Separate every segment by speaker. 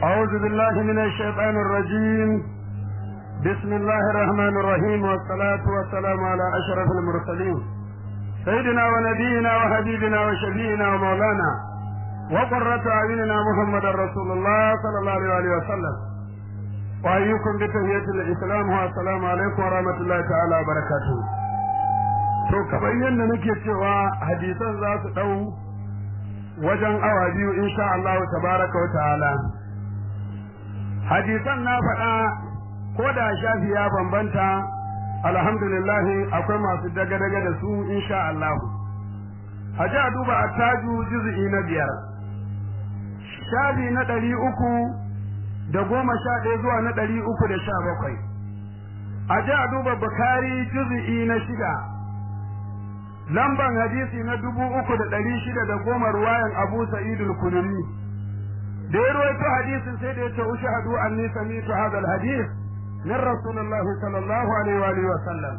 Speaker 1: أعوذ بالله من الشيطان الرجيم بسم الله الرحمن الرحيم والصلاة والسلام على أشرف المرسلين سيدنا ونبينا وحبيبنا وشفينا ومولانا وقرة أعيننا محمد رسول الله صلى الله عليه وسلم وأيكم بتحية الإسلام والسلام عليكم ورحمة الله تعالى وبركاته to kamar yadda nake cewa hadisan za su ɗau wajen awa biyu insha Allah tabaraka wa ta'ala hadisan na faɗa ko da shafi ya bambanta alhamdulillah akwai masu daga-daga da su insha Allah haji a duba a taju juz'i na biyar shafi na ɗari uku da goma sha ɗaya zuwa na ɗari uku da sha bakwai haji a duba bukari juz'i na shida lamban hadisi na dubu uku da ɗari shida da goma ruwayan abu sa'idul kununi da ya ruwaito hadisin sai da ya ce ushahadu anni sami'tu hadha alhadith min rasulullah sallallahu alaihi wa alihi wa sallam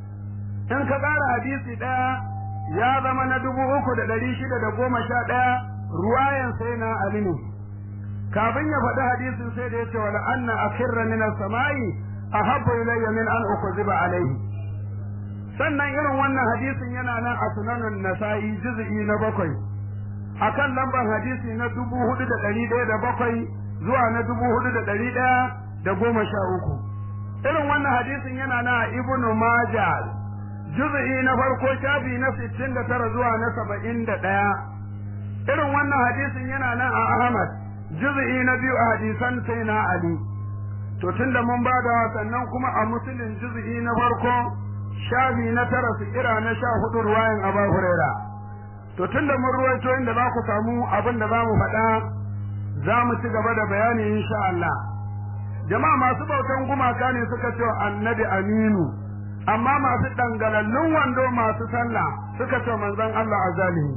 Speaker 1: in ka ƙara hadisi ɗaya ya zama na dubu uku da ɗari shida da goma sha ɗaya ruwayan sai na ali ne kafin ya faɗi hadisin sai da ya ce wala anna akhirra min as-sama'i ahabbu ilayya min an ukziba alayhi sannan irin wannan hadisin yana nan a sunanun nasa'i juz'i na bakwai akan lambar hadisi na dubu hudu da ɗari ɗaya da bakwai zuwa na dubu hudu da ɗari ɗaya da goma sha uku irin wannan hadisin yana nan a ibnu maja juz'i na farko shafi na sittin da tara zuwa na saba'in da ɗaya irin wannan hadisin yana nan a ahmad juz'i na biyu a hadisan sai na ali to tunda mun ba da sannan kuma a musulun juz'i na farko shafi na tara su kira na sha hudu ruwayan Aba Huraira. To tunda mun ruwaito inda za ku samu abin da za mu faɗa za mu ci gaba da bayani insha Allah. Jama'a masu bautan gumaka ne suka ce annabi Aminu, amma masu dangalallun wando masu sallah suka ce manzon Allah a zalimi.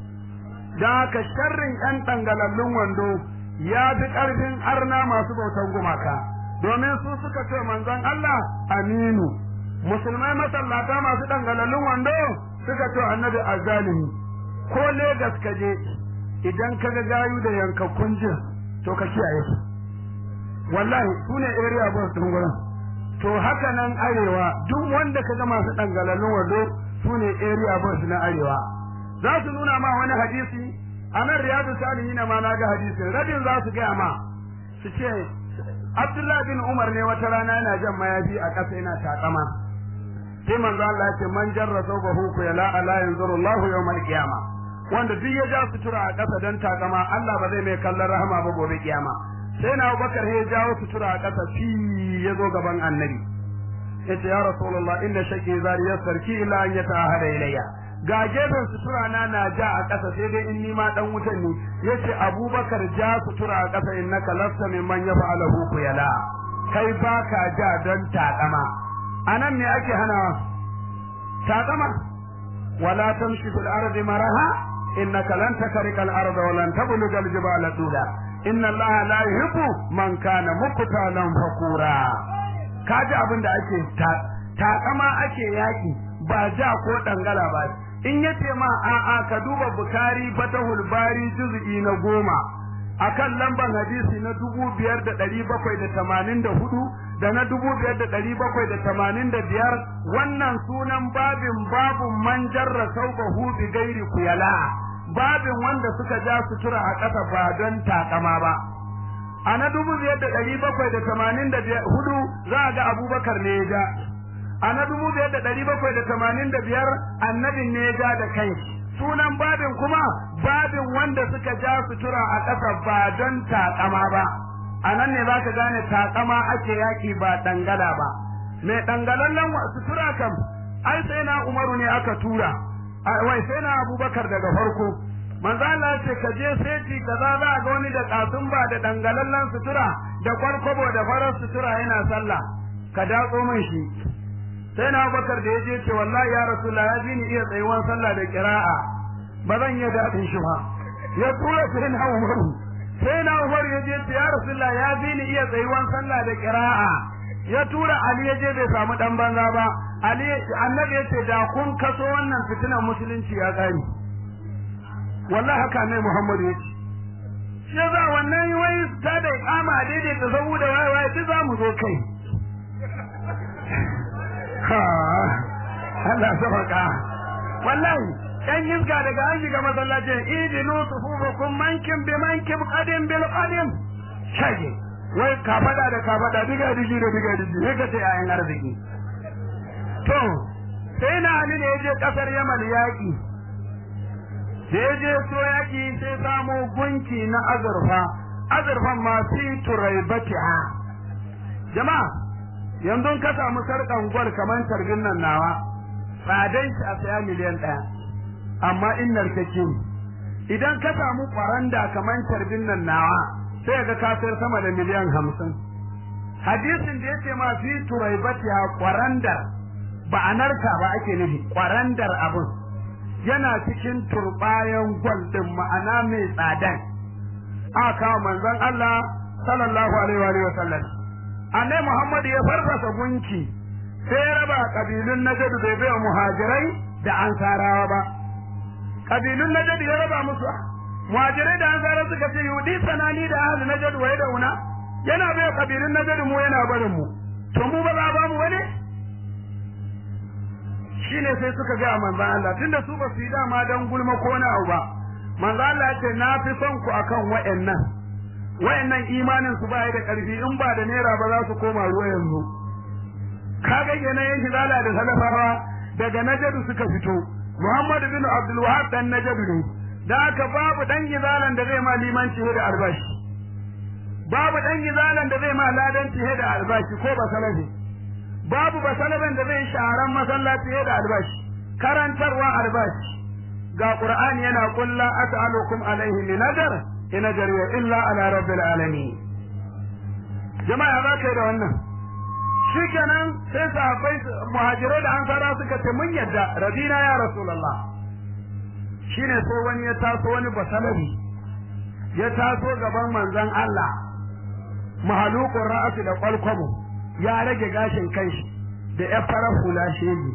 Speaker 1: Da haka sharrin ‘yan dangalallun wando ya fi ƙarfin arna masu bautan gumaka, domin su suka ce manzon Allah Aminu. musulmai masallata masu dangalallun wando suka ce annabi azzalimi ko Legas ka je idan ka ga gayu da yankakkun jin to ka kiyaye su wallahi su ne area boss din gurin to haka nan arewa duk wanda ka ga masu dangalallun wando su ne area boss na arewa za su nuna ma wani hadisi a nan riyadu salihin ma na ga hadisin rabin za su gaya ma su ce Abdullahi bin Umar ne wata rana yana jan mayafi a ƙasa yana takama sai manzo Allah ya ce man jarra sawbahu ku yala ala yanzuru Allahu yawmal qiyama wanda duk ya ja sutura a ƙasa dan takama Allah ba zai mai kallon rahama ba gobe kiyama sai na Abubakar ya jawo sutura a ƙasa fi ya zo gaban annabi yace ya rasulullah inna shaki zari yasarki ila an yata'ahada ilayya ga gefen sutura na na ja a ƙasa sai dai in ni ma dan wutan ne yace Abubakar ja sutura a ƙasa innaka lasta mimman yaf'alahu ku yala kai baka ja don takama anan me ake hanawa takama wala tamshi fil ardi maraha innaka lan takrika al arda wa lan tabluga al jibala tula inna allaha la yuhibbu man kana muqtalan fakura kaji abin da ake takama ake yaki ba ja ko dangala ba in yace ma a'a ka duba bukari fatahul bari juz'i na goma akan lambar hadisi na dubu biyar da ɗari bakwai da tamanin da hudu da na dubu biyar da ɗari bakwai da tamanin da biyar wannan sunan babin babun man jarra saubahu bi gairi kuyala babin wanda suka ja sutura a ƙasa ba don takama ba a na dubu biyar da ɗari bakwai da tamanin da hudu za a ga abubakar ne ya ja a na dubu biyar da ɗari bakwai da tamanin da biyar annabin ne ya ja da kanshi sunan babin kuma babin wanda suka ja sutura a ƙasa ba don takama ba a nan ne za ka gane takama ake yaƙi ba dangala ba mai dangalallen sutura kam ai sai na umaru ne aka tura wai sai na abubakar daga farko manzo Allah ce ka je seti kaza za ga wani da katun ba da dangalallen sutura da kwarkwabo da farar sutura yana sallah ka datso min shi sai na abubakar da ya je ce wallahi ya rasulullah ya ji ni iya tsayuwan sallah da kira'a ba zan iya daɗin shi ba ya tura sai na umaru sai na umaru ya je ce ya rasulullah ya ji ni iya tsayuwan sallah da kira'a ya tura ali ya je bai samu dan banza ba ali annabi ya ce da kun kaso wannan fitinan musulunci ya tsari wallahi haka ne muhammadu ya ce shi za wannan wai ta da gama a daidaita sahu da waye waye duk za mu zo kai Allah sabaka wallahi dan yizga daga an shiga masallacin idinu sufufukum mankin bi mankin qadim bil qadim shage wai ka fada da ka fada diga digi da diga digi sai ka ce ayan arziki to sai na ali ne je kasar yaman yaki sai je so yaki sai samu gunki na azurfa azurfan ma fi turaibatiha jama'a yanzu ka samu sarkan gwal kamar tarbin nan nawa tsadan shi a saya miliyan ɗaya amma in narkake idan ka samu kwaranda kamar tarbin nan nawa sai ga ka sayar sama da miliyan hamsin hadisin da yake ma fi turaibatiha kwarandar ba a narka ba ake nufi kwarandar abun yana cikin turbayan gwal din ma'ana mai tsadan aka manzon Allah sallallahu alaihi wa sallam annai Muhammad ya farfasa gunki sai ya raba kabilun Najd bai bai muhajirai da ansarawa ba kabilun Najd ya raba musu muhajirai da ansarawa suka ce yudi sanani da ahli Najd wa una yana bai kabilun Najd mu yana barin mu to mu ba za ba mu wani shine sai suka ga manzon Allah tunda su ba su yi dama dan gulma ko na ba manzon Allah ya ce na fi son ku akan wa'annan wayannan imanin su baya da karfi in ba da naira ba za su koma ruwa yanzu kaga kenan yan hilala da salafawa daga najadu suka fito Muhammad bin Abdul Wahab dan najadu ne da haka babu dan gizalan da zai ma limanci da albashi babu dan gizalan da zai ma ladanci da albashi ko ba salafi babu ba salaban da zai sharan masallaci da albashi karantarwa albashi ga Qur'ani yana kulla as'alukum alaihi min ajr in ajriya illa ala rabbil alamin jama'a za ka yi da wannan shikenan sai sahabbai muhajirai da ansara suka ce mun yadda radina ya rasulullah shine sai wani ya taso wani basalabi ya taso gaban manzon Allah mahalukun ra'asi da kwalkwabo ya rage gashin kanshi da ya fara hula shege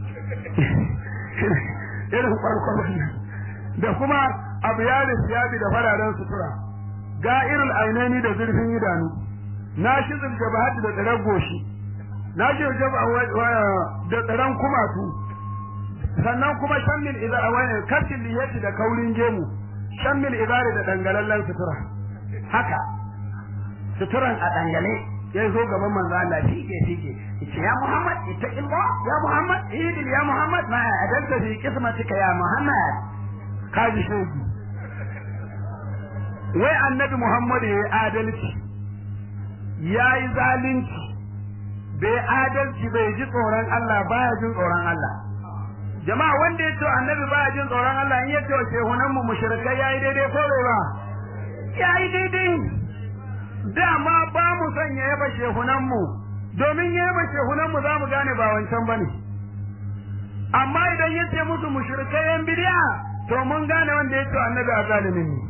Speaker 1: irin kwalkwabon da kuma abu ya siyabi da fararen sutura ga irin ainihi da zurfin idanu na shi zulgabahati da tsirar goshi na shi da tsiran kumatu sannan kuma shammil idza wani kafin liyati da kaurin gemu shammil idari da dangalallen sutura haka suturan a dangale ya zo gaban manzo Allah fike fike yace ya Muhammad ittaqillah ya Muhammad idil ya Muhammad ma adalta fi qismatika ya Muhammad kaji shegi wai annabi Muhammad ya yi adalci ya yi zalunci bai adalci bai ji tsoron Allah baya jin tsoron Allah jama'a wanda ya ce annabi baya jin tsoron Allah in ya ce shehunan mu mushrikai yayi daidai ko bai ba yayi daidai dama ba mu son ya yaba shehunan mu domin ya yaba shehunan mu zamu gane ba wancan bane amma idan ya ce musu mushrikai yan bidiya to mun gane wanda ya ce annabi a zalimin ne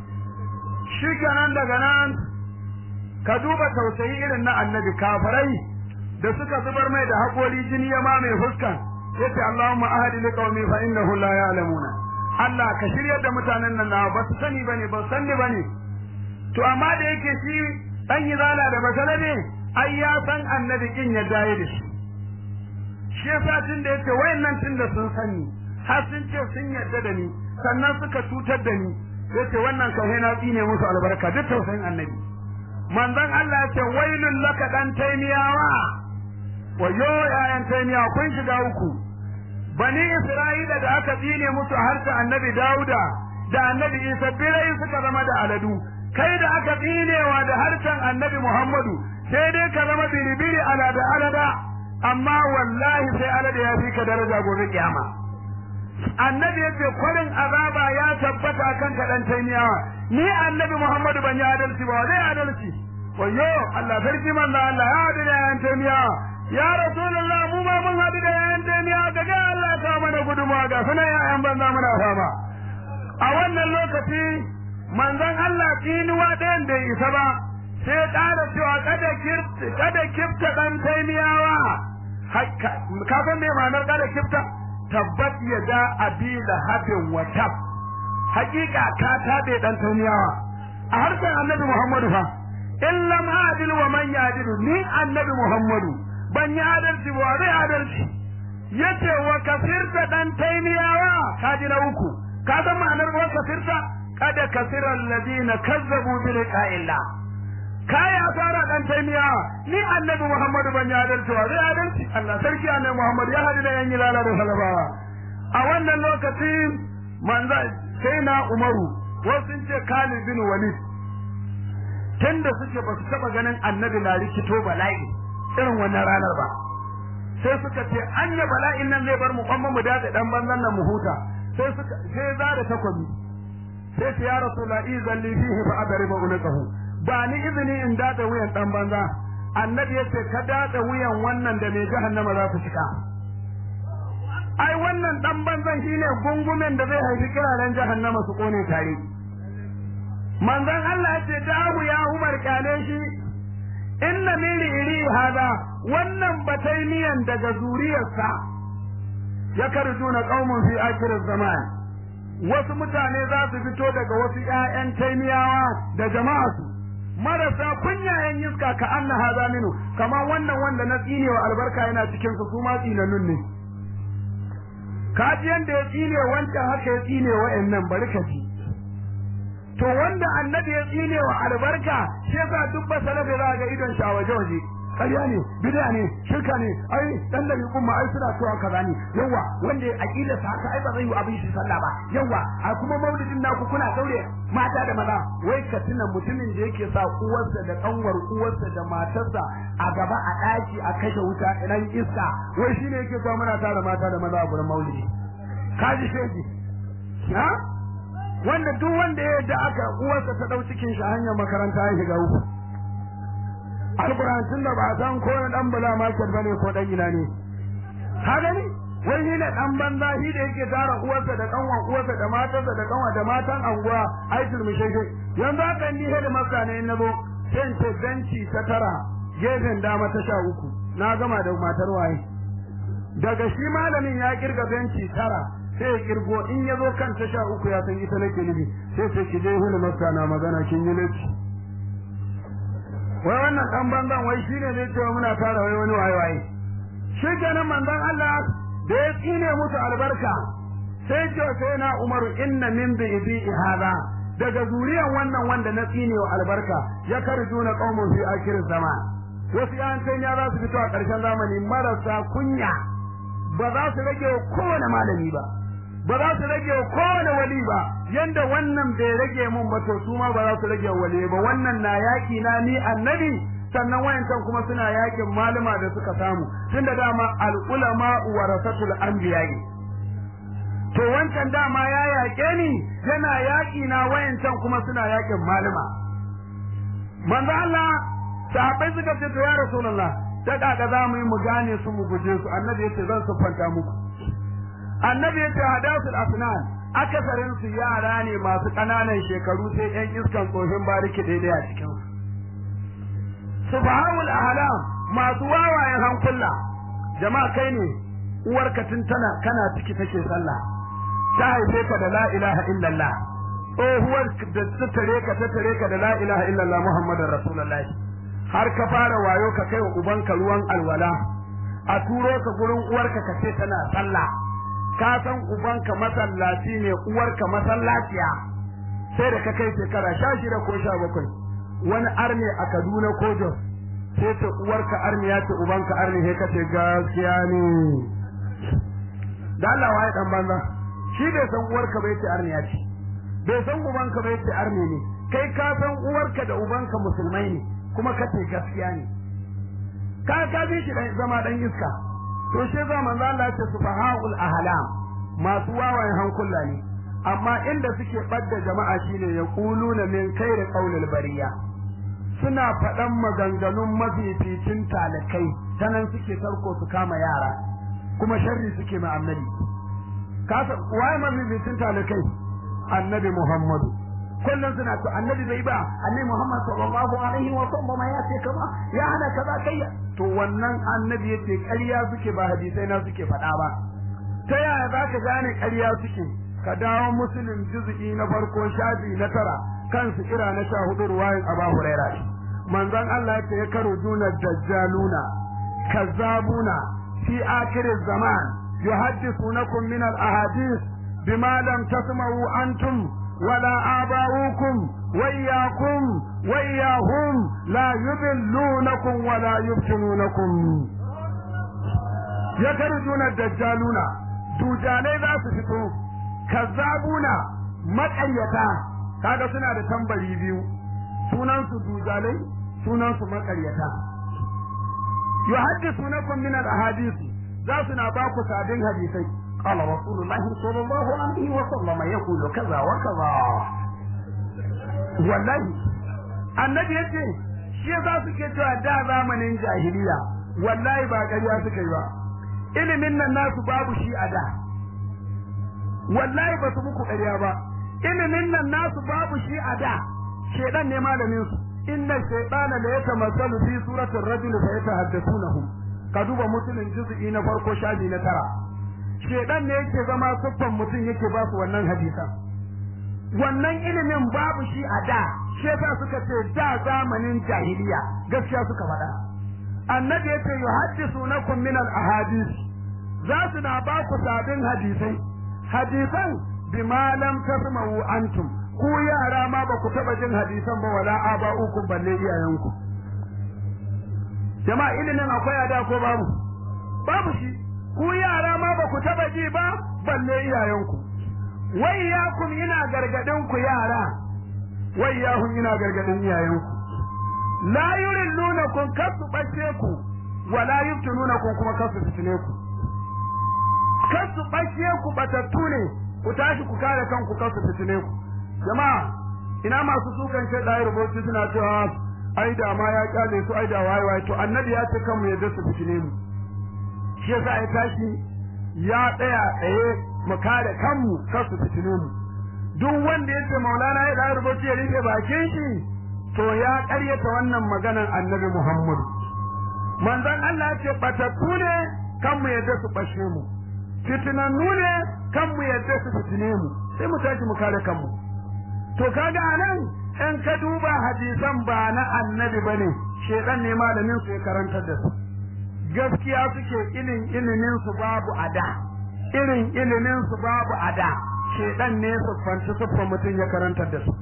Speaker 1: shi kenan daga nan ka duba tausayi irin na annabi kafirai da suka zubar mai da haƙori jini ya ma mai fuskan yace Allahumma ahdi liqaumi fa innahu la ya'lamuna Allah ka shiryar da mutanen nan na ba su sani bane ba sanni bane to amma da yake shi dan yizala da basala ne ai ya san annabi kin ya daye da shi shi yasa tun da yace wayannan tun da sun sani har sun ce sun yarda da ni sannan suka cutar da ni yace wannan kai na tsine musu albarka duk tausayin annabi manzon Allah yace wailul laka dan taimiyawa wayo yayan taimiya kun shiga uku bani isra'ila da aka tsine musu harshen annabi dauda da annabi isa birai suka zama da aladu kai da aka tsinewa da harshen annabi muhammadu sai dai ka zama biribiri alada alada amma wallahi sai alada ya fi ka daraja gobe kiyama annabi yace kwarin azaba ya tabbata kan ka dan taimiyawa ni annabi muhammadu ban yi adalci ba zai adalci wayo Allah sarki manzo Allah ya hadu da yan taimiyawa ya rasulullah mu ma mun hadu da yan taimiyawa ga Allah ta mana gudunmawa ga sunan yayan banza muna fama a wannan lokaci manzon Allah tinuwa ɗayan bai isa ba sai ƙara cewa kada kirta kada kifta dan taimiyawa ka san me ma'anar kada kifta tabbat ya da abi da habin wa tab hakika ka tabe dan tauniyawa a harshen annabi muhammadu fa adil wa man yadilu ni annabi muhammadu ban yi adalci ba zai adalci yace wa kafirta dan taimiyawa kaji na uku ka san ma'anar wa kafirta kada kasira alladina kazzabu bi liqa'illah kai asara dan taimiya ni annabi muhammadu ban yi adalci ba zai adalci Allah sarki annabi muhammadu ya hadu da yan yilala da salabawa a wannan lokacin manzo sai na umaru wasu sun ce Khalid bin Walid tunda suke ba su taba ganin annabi na rikito bala'i irin wannan ranar ba sai suka ce anya bala'in nan zai bar mu kwamma mu dace dan banzan nan mu huta sai suka sai za da takobi sai ce ya rasulullahi zalli fihi fa adriba ulqahu ba ni izini in dace wuyan dan banza annabi yace ka dace wuyan wannan da mai jahannama za su cika ai wannan dan banzan shine gungumen da zai haifi kiraren jahannama su kone tare manzon Allah ya ce dahu ya Umar kyale shi inna min iri hada wannan batainiyan daga zuriyarsa ya karjuna qaumun fi akhir zaman wasu mutane za su fito daga wasu ƴaƴan taimiyawa da jama'atu marasa kunyayen iska ka anna hada minu kamar wannan wanda na tsine wa albarka yana cikin su su ma tsinanun ne kaji yanda ya tsine wancan haka ya tsine wa'annan bari ka ji to wanda annabi ya tsine wa albarka shi yasa duk ba salafe za ga idon shi a waje waje ƙarya ne bid'a ne shirka ne ai dan da kuma ai suna cewa kaza ne yawa wanda aqida sa haka ai ba zai yi abin shi sallah ba yawa a kuma maulidin naku kuna daure mata da maza wai ka tuna mutumin da yake sa uwarsa da kanwar uwarsa da matarsa a gaba a daki a kashe wuta idan iska wai shine yake so muna tara mata da maza a gurin maulidi kaji shege ha wanda duk wanda ya yadda aka uwarsa ta dau cikin shi hanyar makaranta ya shiga uku alquran tun da ba san ko na dan bala market bane ko dan ina ne ka gani wai ni ne dan banza shi da yake tara uwarsa da kanwan uwarsa da matarsa da kanwa da matan anguwa ai turmishege yanzu haka ni hedi maka ne na zo sai in ce benci ta tara gefen dama ta sha uku na gama da matar waye daga shi malamin ya kirga benci tara sai ya kirgo in ya zo kan ta sha uku ya san ita nake nufi sai sai ki je hulu maka na magana kin yi laifi wai wannan dan banzan wai shine zai ce muna tara wai wani waye waye shi kenan manzon Allah da ya tsine musu albarka sai ce sai na Umaru inna min bi hada daga zuriyan wannan wanda na tsine wa albarka ya karjuna qaumun fi akhir zaman wasu yan ya za su fito a ƙarshen zamani marasa kunya ba za su rage kowane malami ba ba za su rage kowane wali ba yanda wannan bai rage mun ba to su ma ba za su rage wali ba wannan na yaki na ni annabi sannan wayancan kuma suna yakin malama da suka samu tunda dama al ulama warasatul anbiya to wancan dama ya yake ni yana yaki na wayancan kuma suna yakin malama manzo Allah sahabbai suka ce to ya rasulullah ta kaga za mu yi mu gane su mu guje su annabi yace zan siffanta muku annabi yace hadasul asnan akasarin su yara ne masu kananan shekaru sai yan iskan tsohin bariki daidai a cikin su subhanul ahlam masu wawayen hankula jama'a kai ne uwarka tun tana kana ciki take sallah ta haife ka da la ilaha illallah tsohuwar da ta tare ka ta tare ka da la ilaha illallah muhammadar rasulullahi har ka fara wayo ka kai wa ubanka ruwan alwala a turo ka gurin uwarka ka ce tana sallah ka san ubanka masallaci ne uwarka masallaciya sai da ka kai shekara sha shida ko sha bakwai wani arne a Kaduna ko Jos sai ta uwarka arne ya ce ubanka arne sai ka ce gaskiya ne da Allah waye dan banza shi bai san uwarka bai ce arne ya ce bai san ubanka bai ce arne ne kai ka san uwarka da ubanka musulmai ne kuma ka ce gaskiya ne ka ka bi shi zama dan iska to shi za manzo Allah ya ce subhanul ahlam masu wawayen hankula ne amma inda suke badda jama'a shine ya kuluna min khairi qaulil bariya suna faɗan maganganun mafificin talakai tanan suke tarko su kama yara kuma sharri suke ma annabi kasa waye mafificin talakai annabi Muhammadu kullum suna to annabi bai ba annabi Muhammad sallallahu alaihi wa sallam ya ce kaza ya hana kaza kai to wannan annabi yace ƙarya suke ba hadisai na suke faɗa ba ta yaya za ka gane ƙarya suke ka dawo musulun juz'i na farko shafi na tara kansu kira na sha hudu ruwayin aba huraira manzon Allah ya ce ya karo juna dajjaluna kazzabuna fi akhir zaman yuhaddithunakum min al-ahadith bima lam tasma'u antum wala aba'ukum وإياكم وإياهم لا يضلونكم ولا يفتنونكم يخرجون الدجالون دجالai za su fito kazzabuna maƙaryata kaga suna da tambari biyu sunan su dujalai sunan su maƙaryata yuhaddithunakum min al-ahadith za su na ba ku sabin hadisai qala rasulullahi sallallahu alaihi wa sallam yaqulu kaza wa kaza wallahi annabi yace shi yasa suke cewa da zamanin jahiliya wallahi ba ƙarya suka yi ba ilimin nan nasu babu shi a da wallahi ba su muku ƙarya ba ilimin nan nasu babu shi a da shedan ne malamin su inna shaytana la yatamassalu fi suratir rajul fa yatahaddathunahu ka duba mutumin juz'i na farko shafi na tara shedan ne yake zama siffan mutum yake ba su wannan hadisan wannan ilimin babu shi a da shi yasa suka ce da zamanin jahiliya gaskiya suka faɗa annabi yace yuhaddisunakum min al-ahadith za su na ba ku sabin hadisai hadisan bima lam tasma'u antum ku yara ma ba ku taba jin hadisan ba wala aba'ukum balle iyayenku jama'a ilimin akwai a da ko babu babu shi ku yara ma ba ku taba ji ba balle iyayenku wai ya kun ina gargadin ku yara wai ya kun ina gargadin iyayenku la yurilluna kun kasu bace ku wala yuftununa kun kuma kasu fitine ku kasu bace ku batattu ne ku tashi ku kare kanku kasu fitine ku jama'a ina masu sukan ce da rubutu suna cewa ai da ma ya kyale su ai da waye waye to annabi ya ce kanmu yadda su fitine mu shi yasa ya tashi ya tsaya tsaye mu kare kanmu kar su fitine mu duk wanda yace maulana ya da rubuci ya rike bakin shi to ya karyata wannan maganar annabi Muhammad manzon Allah ce batattu ne kan mu yadda su bashe mu fitinannu ne kan mu yadda su fitine mu sai mu tashi mu kare kanmu to kaga anan in ka duba hadisan ba na annabi bane shedan ne malamin su ya karantar da su gaskiya suke ilin ilimin su babu ada irin ilimin su babu ada shedan ne su fanci sufa mutum ya karantar da su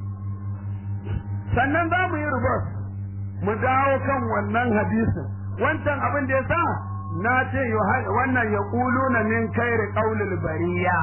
Speaker 1: sannan za mu yi rubus mu dawo kan wannan hadisin wancan abin da ya sa na ce wannan ya ƙulu na min kairi ƙaulul bariya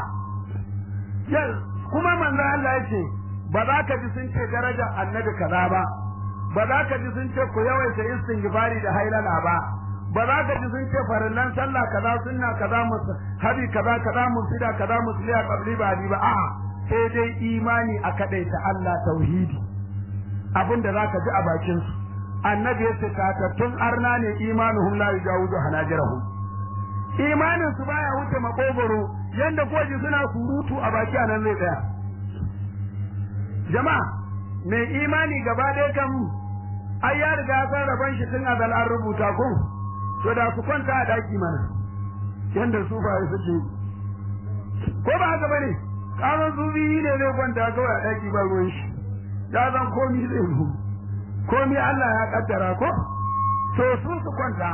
Speaker 1: kuma manzo Allah ya ce ba za ka ji sun ce darajar annabi kaza ba ba za ka ji sun ce ku yawaita istighfari da hailala ba ba za ka ji sun ce farillan sallah kaza sunna kaza musu habi kaza kaza musida kaza musliya qabli ba ba a'a sai dai imani a kadaita Allah tauhidi abinda za ka ji a bakin su annabi yace tatattun arna ne imanuhum la yujawizu hanajirahum imanin su baya wuce makogoro yanda koji suna surutu a baki anan zai tsaya jama'a mai imani gaba ɗaya kan ai ya riga ya san rabon shi tun azal an rubuta ko to da su kwanta a daki mana yanda su ba su ce ko ba haka bane karon zubi ne zai kwanta kawai a daki ba ruwan shi ya zan komi zai yi komi Allah ya kaddara ko to su su kwanta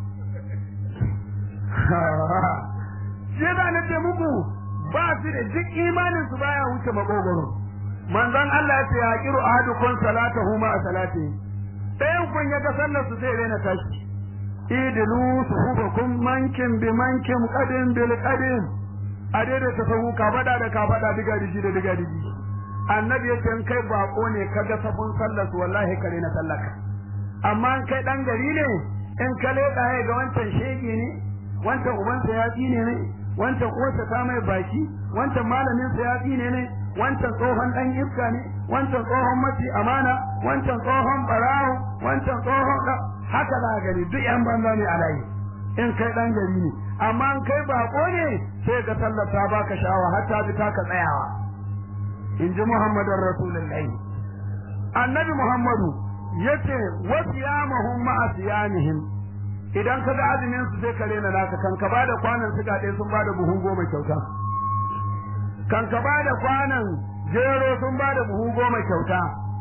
Speaker 1: shi da na ce muku ba su da duk imanin su baya wuce makogoro manzon Allah ya ce ya kiru ahadukum salatahu ma salati ɗayan kun ya ga sallar su zai rena tashi idilu suhubakum mankin bi mankin qadin bil qadim a daidai ta sahu ka fada da ka fada diga digi da diga digi annabi yace in kai bako ne kaga sabon sallar su wallahi kare na sallaka amma in kai dan gari ne in ka leda ga wancan shege ne wancan ubansa ya tsine ne wancan uwarsa ta mai baki wancan malamin sa ya tsine ne wancan tsohon dan iska ne wancan tsohon mace amana wancan tsohon barawo wancan tsohon haka za gani duk yan banza ne a layi in kai dan gari ne amma in kai bako ne sai ka tallata baka shawa har ta bi ta ka tsayawa in ji muhammadin rasulullahi annabi muhammadu yace wasiyamahum ma'a siyamihim idan ka ga azumin su sai ka rena naka kan ka bada kwanan suga ɗaya sun bada buhun goma kyauta kan ka bada kwanan jero sun bada buhu goma kyauta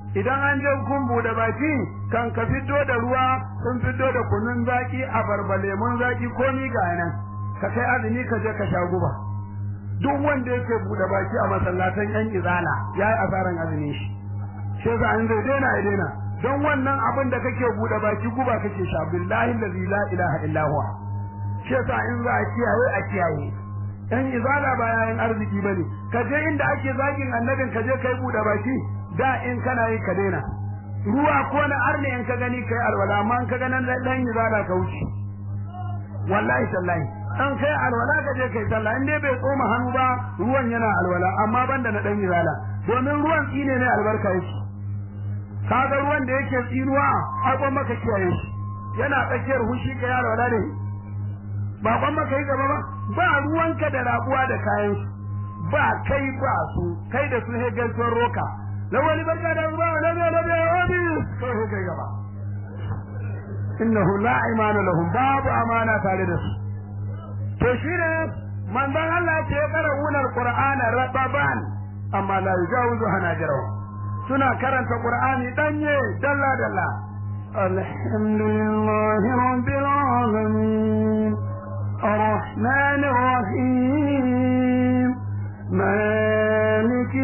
Speaker 1: idan an je kun bude baki kan ka fito da ruwa sun fito da kunun zaki a barba lemun zaki ko ni ga nan ka kai azumi ka je ka sha guba duk wanda yake bude baki a masallatan yan izala yayi asaran azumi shi shi yasa an zai daina ya daina don wannan abin da kake bude baki guba kake sha billahi allazi la ilaha illa huwa shi yasa in za a kiyaye a kiyaye dan izala ba yayin arziki bane ka je inda ake zagin annabin ka je kai bude baki da in kana yi ka daina ruwa ko na arne in ka gani kai alwala amma in ka ga nan dan izala ka wuce wallahi tallahi an kai alwala ka je kai sallah in dai bai tsoma hannu ba ruwan yana alwala amma banda na dan izala domin ruwan tsine ne albarka yake kaga ruwan da yake tsinuwa ai kon maka kiyaye shi yana tsakiyar hushi ka yaro da ne ba kon maka yi gaba ba ba ruwanka da rabuwa da kayan su ba kai ba su kai da su he gaisuwar roka lawali barka da ruwa labe labe wani kai he kai gaba innahu la imana lahum babu amana tare da su to shine manzon Allah ya ce qara'unar qur'ana rababan amma la yujawizu hanajirahu suna karanta Qur'ani danye dalla dalla alhamdulillahi rabbil alamin arrahmanir rahim maliki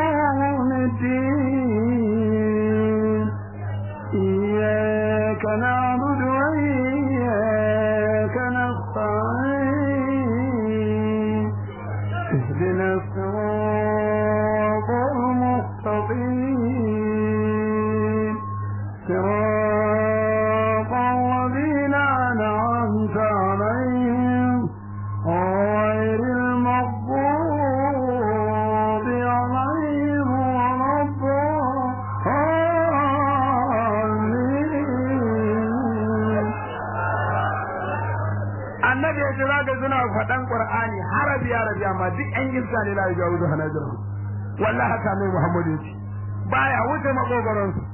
Speaker 1: yawmiddin iyyaka na'budu wa iyyaka nasta'in اهدنا الصراط المستقيم صراط الذين أنعمت عليهم غير المغضوب عليهم ولا الضالين annabi ya ce zaka suna faɗan qur'ani harabi ya rabi amma duk ɗan iska ne la yajawu hanajir wallahi haka ne muhammadu ya ce baya wuce makogaron su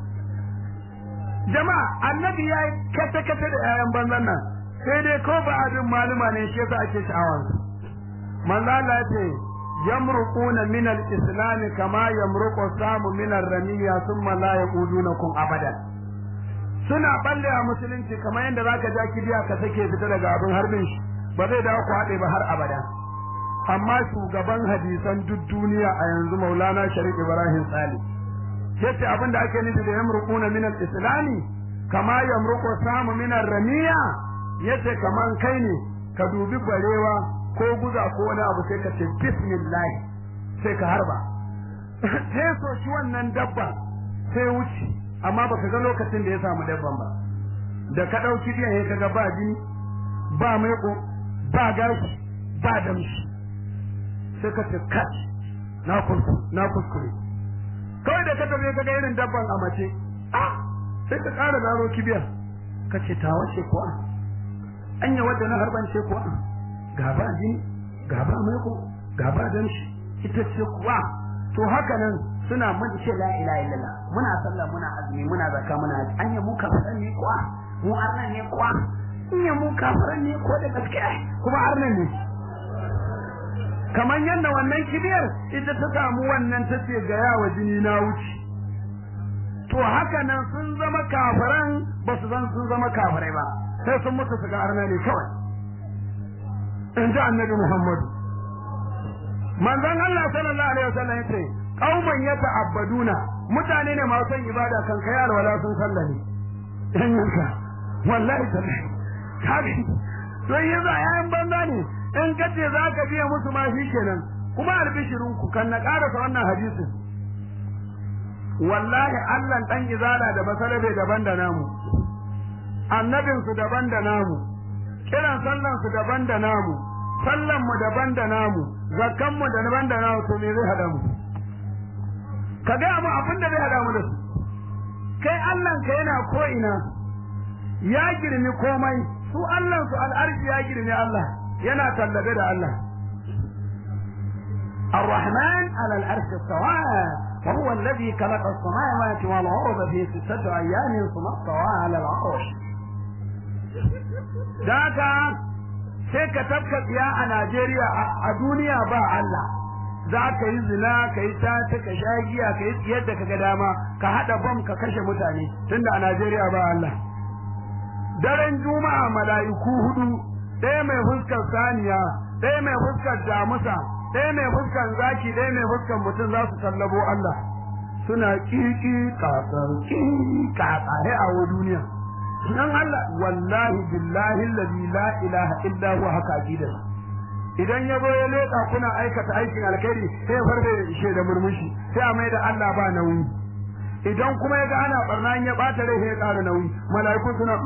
Speaker 1: jama'a annabi ya yi kata kata da ƴaƴan banzan nan sai dai ko ba abin maluma ne shi yasa ake sha'awar su manzo Allah ya ce yamruquna min al-islam kama yamruqu samu min ar-ramiya thumma la yaqudunakum abadan suna balle a musulunci kamar yadda zaka ja kibiya ka sake fita daga abin harbin shi ba zai dawo ku haɗe ba har abada amma shugaban hadisan duk duniya a yanzu Maulana Sharif Ibrahim Sali yace abin da ake nufi da yamruquna min al-islami kama yamruqu samu min ar-ramiya yace kaman kai ne ka dubi barewa ko guza ko wani abu sai ka ce bismillah sai ka harba sai so shi wannan dabba sai wuce amma baka ga lokacin da ya samu dabban ba da ka dauki biyan ya kaga ba jini ba maiko ba gashi ba damshi sai ka ce kat na kuskure na kuskure kawai da ka tafi kaga irin dabban a mace ah sai ka ƙara zaro kibiyar ka ce ta wace kuwa anya wadda na harban ce kuwa ga ba jini ga ba maiko ga ba damshi ita ce kuwa to haka nan suna mun ce la ilaha illallah muna sallah muna azumi muna zakka muna haji anya mu kafiran ne kuwa mu arnan ne kuwa anya mu kafiran ne ko da gaskiya kuma arnan ne kamar yadda wannan kibiyar ita ta samu wannan ta ce ga yawa jini na wuce to haka nan sun zama kafiran ba su san sun zama kafirai ba sai sun mutu su ga arna ne kawai in ji annabi muhammadu manzon Allah sallallahu alaihi wasallam yace qauman yata'abbaduna mutane ne masu son ibada kan kai alwala sun sallame dan yanka wallahi tallahi kafi to yanzu ayan banza ne in kace zaka biya musu ma shi kenan kuma albishirin ku kan na karasa wannan hadisin wallahi Allah dan izala da basarabe daban da namu annabin su daban da namu kiran sallan su daban da namu sallan mu daban da namu zakkan mu da daban da namu to me zai hada mu ka ga mu abin da zai hada mu da su kai Allah ka yana ko ina ya girmi komai su Allah su al'arshi ya girmi Allah yana tallabe da Allah الرحمن على العرش استوى وهو الذي خلق السماوات والأرض في ستة أيام ثم استوى على العرش ذاك sai ka tabka tsiya a Najeriya a duniya ba Allah za ka yi zina ka yi tata ka sha giya ka yi yadda ka ga dama ka haɗa bam ka kashe mutane tunda a Najeriya ba Allah daren juma'a mala'iku hudu ɗaya mai fuskar saniya ɗaya mai fuskar damusa ɗaya mai fuskar zaki ɗaya mai fuskar mutum za su tallabo Allah suna kiki kakar kiki kakare a wa duniya nan Allah wallahi billahi allazi la ilaha illa huwa haka aqidar idan ya zo ya leka kuna aikata aikin alkhairi sai farbe da ishe da murmushi sai a mai da Allah ba nauyi idan kuma ya ga ana barna ya bata rai sai ya ƙara nauyi mala'iku suna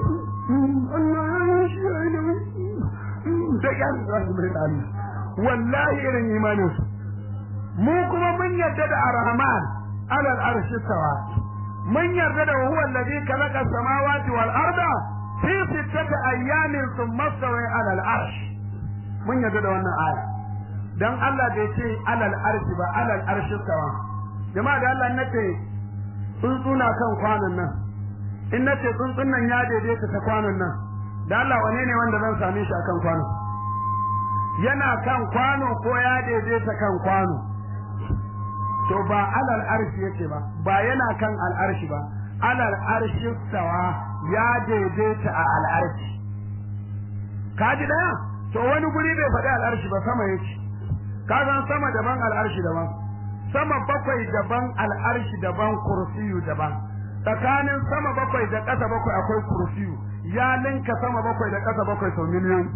Speaker 1: Allah shi ya da yan za su mai tsari wallahi irin imanin su mu kuma mun yarda da arhaman alal arshi sawa mun yarda da huwa alladhi khalaqa samawati wal arda fi sittati ayyamin thumma stawa alal arsh mun yarda da wannan aya dan Allah bai ce alal arshi ba alal arshi sawa jama'a da Allah nace tsuntsuna kan kwanan nan in nace tsuntsun nan ya daidaita ta kwanan nan da Allah wane ne wanda zan same shi akan kwano yana kan kwano ko ya daidaita kan kwano to ba alal arshi yake ba ba yana kan al'arshi ba alal arshi sawa ya daidaita a al'arshi ka ji daya to wani guri bai faɗi al'arshi ba sama yake ka san sama daban al'arshi daban sama bakwai daban al'arshi daban kursiyu daban tsakanin sama bakwai da ƙasa bakwai akwai kursiyu ya linka sama bakwai da ƙasa bakwai sau miliyan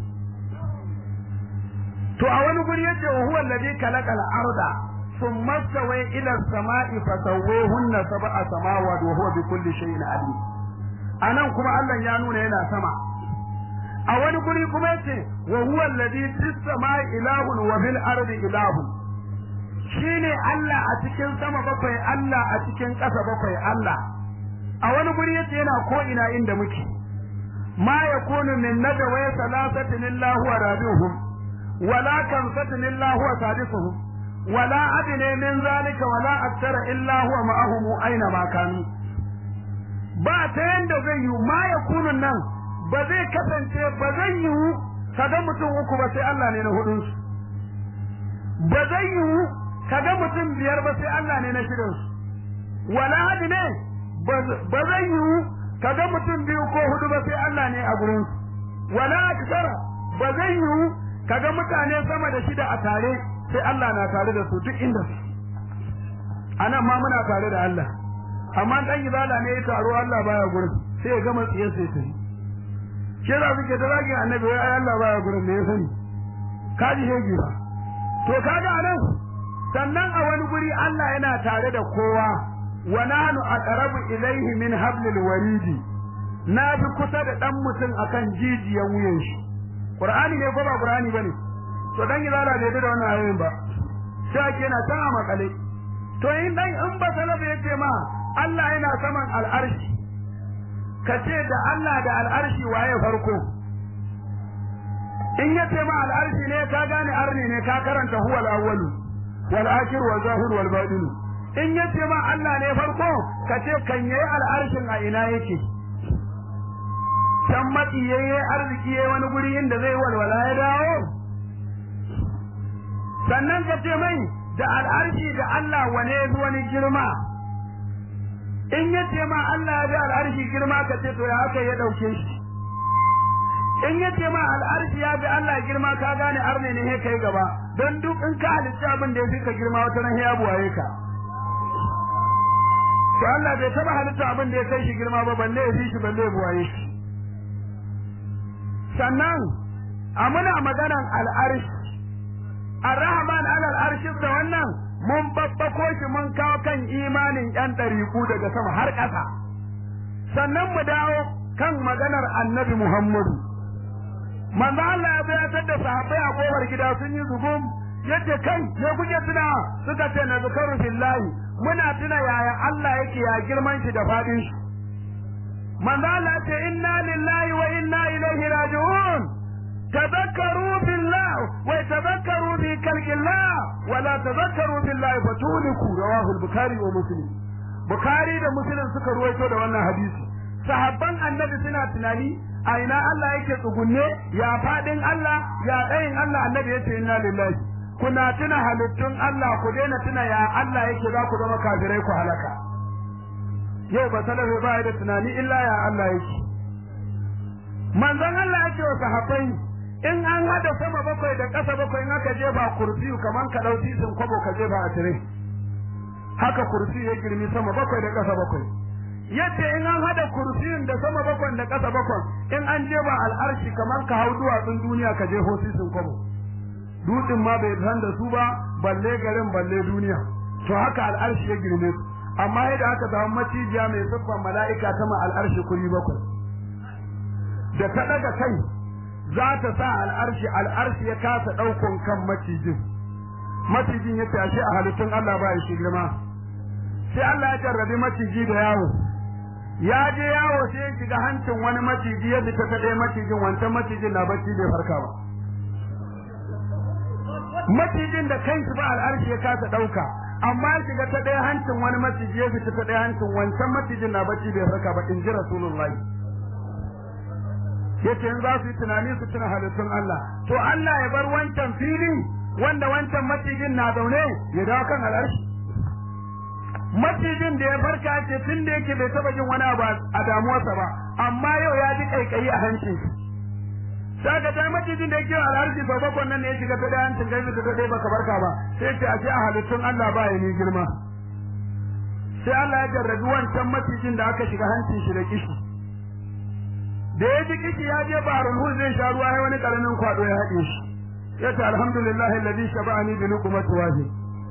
Speaker 1: to a wani guri yace wa huwa alladhi khalaqa al-arda thumma stawa ila as-sama'i fasawwahunna sab'a samawati wa huwa bi kulli shay'in alim anan kuma Allah ya nuna yana sama a wani guri kuma yace wa huwa alladhi fis sama'i ilahun wa fil ardi ilahun shine Allah a cikin sama bakwai Allah a cikin ƙasa bakwai Allah a wani guri yace yana ko ina inda muke ma yakunu min najwa thalathatin illa huwa rabi'uhum wala kamsatin illa huwa sadisuhum wala adna min zalika wala akthara illa huwa ma'ahum aina ma kanu ba ta yanda zai yi ma yakunu nan ba zai kasance ba zai yi kaga mutum uku ba sai Allah ne na hudunsu ba zai yi kaga mutum biyar ba sai Allah ne na shirinsu wala hadi ne ba zai yi kaga mutum biyu ko hudu ba sai Allah ne a gurin wala aksara ba zai yi kaga mutane sama da shida a tare sai Allah na tare da su duk inda su anan ma muna tare da Allah amma dan izala ne ya taro Allah baya gurin sai ya gama tsiye sai ta ke za su ke da zagin annabi wai ai Allah baya gurin me ya sani kaji hegi ba to kaga anan sannan a wani guri Allah yana tare da kowa wa nahnu aqrabu ilayhi min hablil waridi na fi kusa da dan mutum akan jijiyan wuyan shi Qur'ani ne ko ba Qur'ani bane to dan izala bai da wannan ayoyin ba sai ake yana ta makale to in dan in ba salafa yace ma Allah yana saman al'arshi kace da Allah da al'arshi waye farko in yace ma al'arshi ne ka gane arni ne ka karanta huwal awwalu wal akhir wal zahir wal batin in yace ma Allah ne farko kace kan yayi al'arshin a ina yake can matsi yayi arziki yayi wani guri inda zai walwala ya dawo sannan ka ce mai da al'arshi da Allah wane ya wani girma in ya ce ma Allah ya bi al'arshi girma ka ce to ya haka ya dauke shi in ya ce ma al'arshi ya bi Allah girma ka gane arne ne kai gaba don duk in ka halitta abin da ya fi ka girma wata ran ya buwaye ka to Allah bai taba halitta abin da ya kai shi girma ba balle ya fi shi balle ya buwaye shi sannan a muna maganan al'arshi Ar-Rahman alal arshi da wannan mun babbako shi mun kawo kan imanin yan ɗariku daga sama har ƙasa sannan mu dawo kan maganar Annabi Muhammadu manzo Allah ya bayatar da sahabbai a kofar gida sun yi zugum yadda kai ne kuke tuna suka ce na zukaru billahi muna tuna yaya Allah yake ya girman shi da fadin shi manzo Allah ya ce inna lillahi wa inna ilaihi raji'un تذكروا بالله ويتذكروا في خلق الله ولا تذكروا بالله فتهلكوا رواه البخاري ومسلم بخاري da muslim suka ruwaito da wannan hadisi sahabban annabi suna tunani a ina Allah yake tsugunne ya fadin Allah ya tsayin Allah annabi yace inna lillahi kuna tuna halittun Allah ku daina tuna ya Allah yake za ku zama kafirai ku halaka yau ba salafi ba da tunani illa ya Allah yake manzon Allah yake wa sahabbai in an hada sama bakwai da ƙasa bakwai in aka jefa kursiyu kaman ka dauki sun kwabo ka jefa a tire haka kursi ya girmi sama bakwai da ƙasa bakwai yadda in an hada kursiyun da sama bakwai da ƙasa bakwai in an jefa al'arshi kaman ka hau duwatsun duniya ka je sun kwabo dutsen ma bai san da su ba balle garin balle duniya to haka al'arshi ya girme su amma yadda aka samu macijiya mai siffar mala'ika ta ma al'arshi kuri bakwai da ta daga kai za ta sa al'arshi al'arshi ya kasa ɗaukon kan macijin macijin ya tashi a halittun Allah ba shi girma sai Allah ya jarrabi maciji da yawo ya je yawo sai ya shiga hancin wani maciji ya fita ta ɗaya macijin wancan macijin na bacci bai farka ba macijin da kanshi ba al'arshi ya kasa ɗauka amma ya shiga ta ɗaya hancin wani maciji ya fita ta ɗaya hancin wancan macijin na bacci bai farka ba in ji rasulullahi yace in za su yi tunani su tuna halittun Allah to Allah ya bar wancan fili wanda wancan macijin na zaune ya dawo kan al'arshi macijin da ya farka ce tun da yake bai taba jin wani abu a damuwarsa ba amma yau ya ji kaikayi a hancin shi saka ta macijin da yake al'arshi sau bakwai nan ne ya shiga ta da hancin kai ta dai baka barka ba sai ce a ce a halittun Allah ba ya ni girma sai Allah ya jarrabi wancan macijin da aka shiga hancin shi da kishi da ya ji kishi ya je baharul hul zai sha ruwa ya wani karamin kwado ya haɗe shi ya ce alhamdulillah alladhi shaba'ani bi luqmati wahid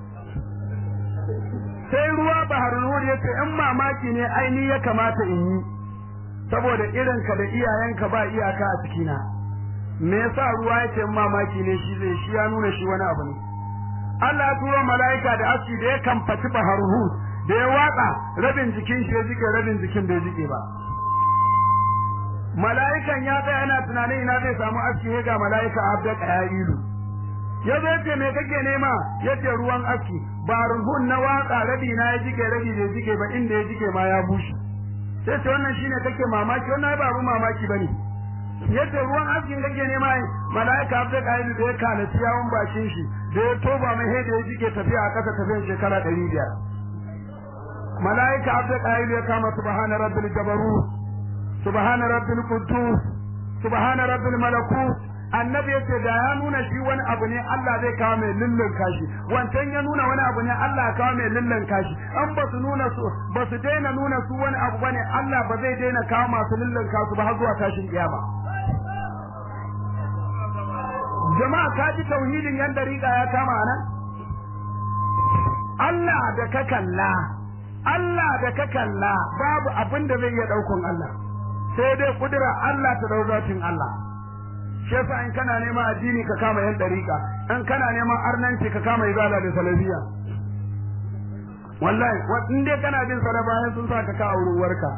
Speaker 1: sai ruwa baharul hul ya ce in mamaki ne aini ya kamata in yi saboda irinka da iyayenka ba iyaka a cikina me yasa ruwa ya ce in mamaki ne shi zai shi ya nuna shi wani abu ne Allah ya turo mala'ika da aski da ya kamfaci baharul hul da ya watsa rabin jikin shi ya jike rabin jikin bai jike ba mala'ikan ya tsaya yana tunanin ina zai samu aski ga mala'ika abda qayilu ya zo ce me kake nema yace ruwan aski ba ruhun na waka rabi na ya jike rabi bai jike ba inda ya jike ma ya bushe sai ce wannan shine kake mamaki wannan ba abu mamaki bane yace ruwan askin kake nema mala'ika abda qayilu da ya kana ciyawan bakin shi da ya toba mai da ya jike tafiya a kasa tafiyan shekara 500 mala'ika abda qayilu ya kama subhana rabbil jabarut subhana rabbil quddus subhana rabbil malakut annabi yace da ya nuna shi wani abu ne Allah zai kawo mai lullun kashi wancan ya nuna wani abu ne Allah ya kawo mai lullun kashi an ba su nuna su ba su daina nuna su wani abu bane Allah ba zai daina kawo masu lullun kasu ba har zuwa tashin kiyama jama'a ka ji tauhidin yan dariƙa ya kama nan Allah da ka kalla Allah da ka kalla babu abin da zai iya ɗaukun Allah sai dai kudura Allah ta dau zatin Allah shi yasa in kana neman addini ka kama yan dariƙa in kana neman arnanci ka kama izala da salafiya wallahi in dai kana bin salafa sun sa ka ka auruwarka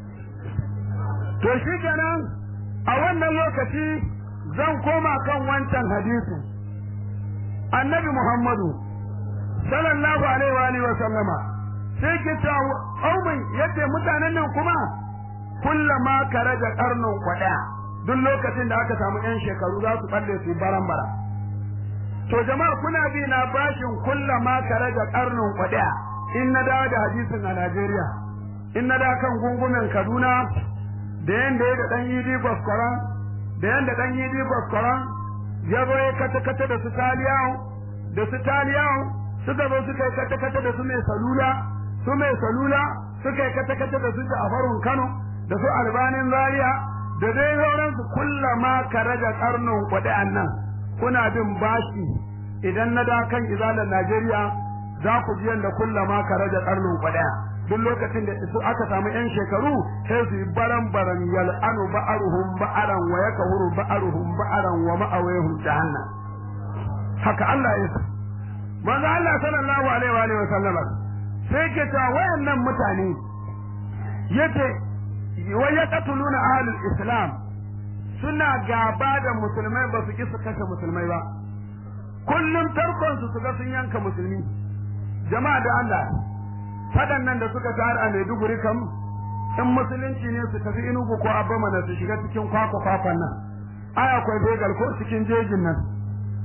Speaker 1: to shi kenan a wannan lokaci zan koma kan wancan hadisi annabi Muhammadu sallallahu alaihi wa alihi wa sallama sai ke cewa aumin yace mutanen nan kuma kullama karaja karnin kwada duk lokacin da aka samu yan shekaru za su balle su baran bara to jama'a kuna bi na bashin kullama karaja karnin kwada in na dawo da hadisin a Najeriya in na da kan gungumen Kaduna da yanda ya da dan yidi gwaskwaran da yanda dan yidi gwaskwaran ya zo ya kata kata da su taliyawo da su taliyawo suka zo suka yi kata kata da su mai salula su mai salula suka yi kata kata da su a farun Kano da su albanin zaria da dai sauransu kullama ka raja karnin kwaɗe nan kuna bin bashi idan na da kan izalar Najeriya za ku ji yadda kullama ka raja karnin kwaɗe duk lokacin da su aka samu yan shekaru sai su yi baran baran yal'anu ba'aruhum ba'aran wa yakahuru ba'aruhum ba'aran wa ma'awayhum jahannam haka Allah ya manzo Allah sallallahu alaihi wa sallama sai ke ta wayannan mutane yace wai ya katuluna ahlul islam suna gaba da musulmai ba su ki su kashe musulmai ba kullum tarkon su ga sun yanka musulmi jama'a da Allah fadan nan da suka tare a Maiduguri kam in musulunci ne su tafi inugu ko abba mana su shiga cikin kwakwa kwakwan nan ai akwai begal ko cikin jejin nan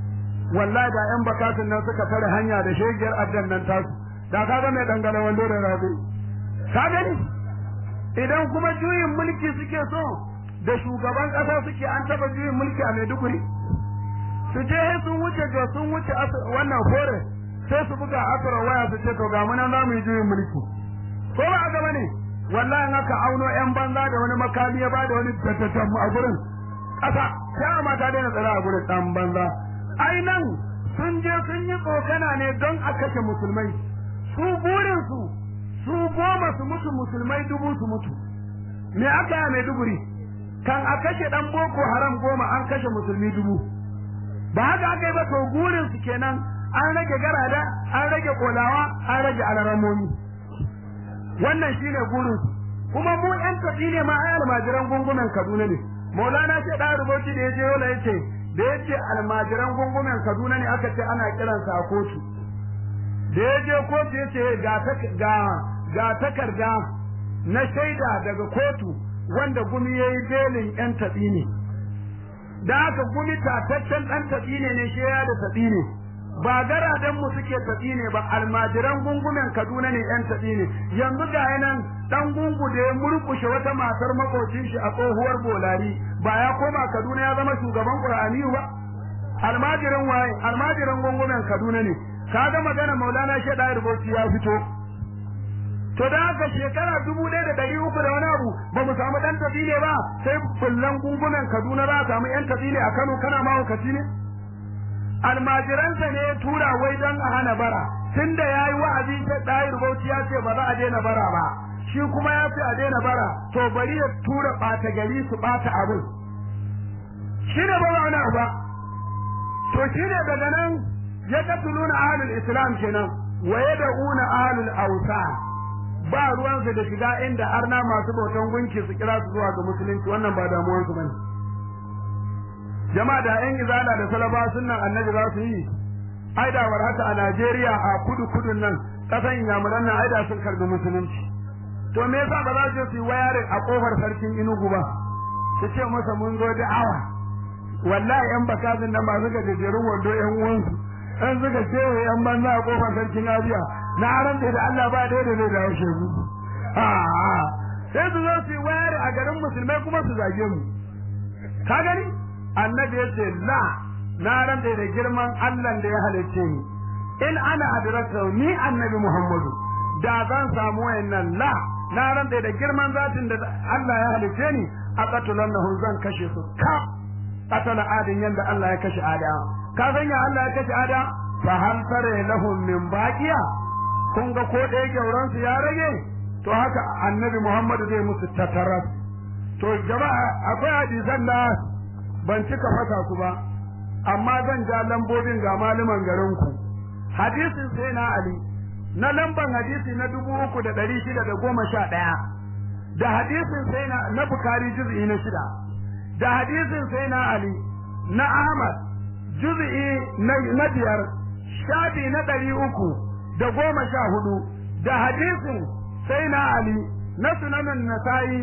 Speaker 1: wallahi da yan bakatun nan suka tare hanya da shegiyar addan nan tasu da kaga mai dangane wando da rabi ka gani idan kuma juyin mulki suke so da shugaban kasa suke an taba juyin mulki a Maiduguri su je sun wuce ga sun wuce wannan fore sai su buga asara waya su ce to ga mun za mu yi juyin mulki ko ba a gaba ne wallahi aka auno yan banza da wani makami ya bada wani tattatan a gurin kasa sai ma ta daina tsara a gurin dan banza ai nan sun je sun yi tsokana ne don a kashe musulmai su burin su su goma su mutu musulmai dubu su mutu me aka yi mai duburi kan a kashe dan boko haram goma an kashe musulmi dubu ba haka aka yi ba to burin su kenan an rage garada an rage kolawa an rage alaramomi wannan shine burin su kuma mu yan tafi ne ma ai almajiran gungumen Kaduna ne Maulana ce da rubuci da yaje yola yace da yace almajiran gungumen Kaduna ne aka ce ana kiransa a kotu da yaje kotu yace ga ga ga takarda na shaida daga kotu wanda gumi yayi belin yan tafi ne da aka gumi tataccen dan tafi ne ne shi ya da tafi ne ba garadan mu suke tafi ne ba almajiran gungumen Kaduna ne yan tafi ne yanzu ga yanan dan gungu da ya murkushe wata matar makocin shi a tsohuwar bolari ba ya koma Kaduna ya zama shugaban Qur'ani ba almajiran waye almajiran gungumen Kaduna ne kaga magana Maulana Sheda Rubuci ya fito to da haka shekara dubu ɗaya da ɗari uku da wani abu ba mu samu ɗan tafi ne ba sai fullan gungumen Kaduna za a samu ƴan tafi ne a Kano kana mahaukaci ne almajiransa ne ya tura wai don a hana bara tunda ya yi wa'azi ta ɗayar bauchi ya ce ba za a daina bara ba shi kuma ya ce a daina bara to bari ya tura ɓata gari su ɓata abin shi ne ba wani abu ba to shi ne daga nan ya katuluna ahlul islam kenan wa yad'una ahlul awsa ba ruwansu da shiga inda arna masu bautan gunki su kira su zuwa ga musulunci wannan ba damuwansu bane jama'a da yan izala da salaba sunnan annabi za su yi ai da war haka a Najeriya a kudu kudun nan kasan inyamuran nan ai da sun karbi musulunci to me yasa ba za su yi wayarin a kofar sarkin Inugu ba su ce masa mun zo da'awa wallahi yan bakazin nan masu gajejerun wando yan uwansu an suka ce yan banza a kofar sarkin Abiya na ran da Allah ba da da zai dawo shegu a sai su zo su yi wayarin a garin musulmai kuma su zage mu ka gani annabi yace la na rantsa da girman Allah da ya halicce ni in ana adraka ni annabi Muhammadu da zan samu wayannan la na rantsa da girman zatin da Allah ya halicce ni a qatulannahu zan kashe su ka qatala adin yanda Allah ya kashe ada ka san ya Allah ya kashe ada fa hal tare lahum min baqiya kun ga ko ɗaya gyauran su ya rage to haka annabi Muhammadu zai musu tataras to jama'a akwai hadisan da ban cika fasa su ba amma zan ja lambobin ga malaman garin ku hadisin sai na ali na lamban hadisi na dubu uku da ɗari shida da goma sha ɗaya da hadisin sai na na bukari juz'i na shida da hadisin sai na ali na ahmad juz'i na biyar shafi na ɗari uku da goma sha hudu da hadisin sai na ali na sunanin nasa'i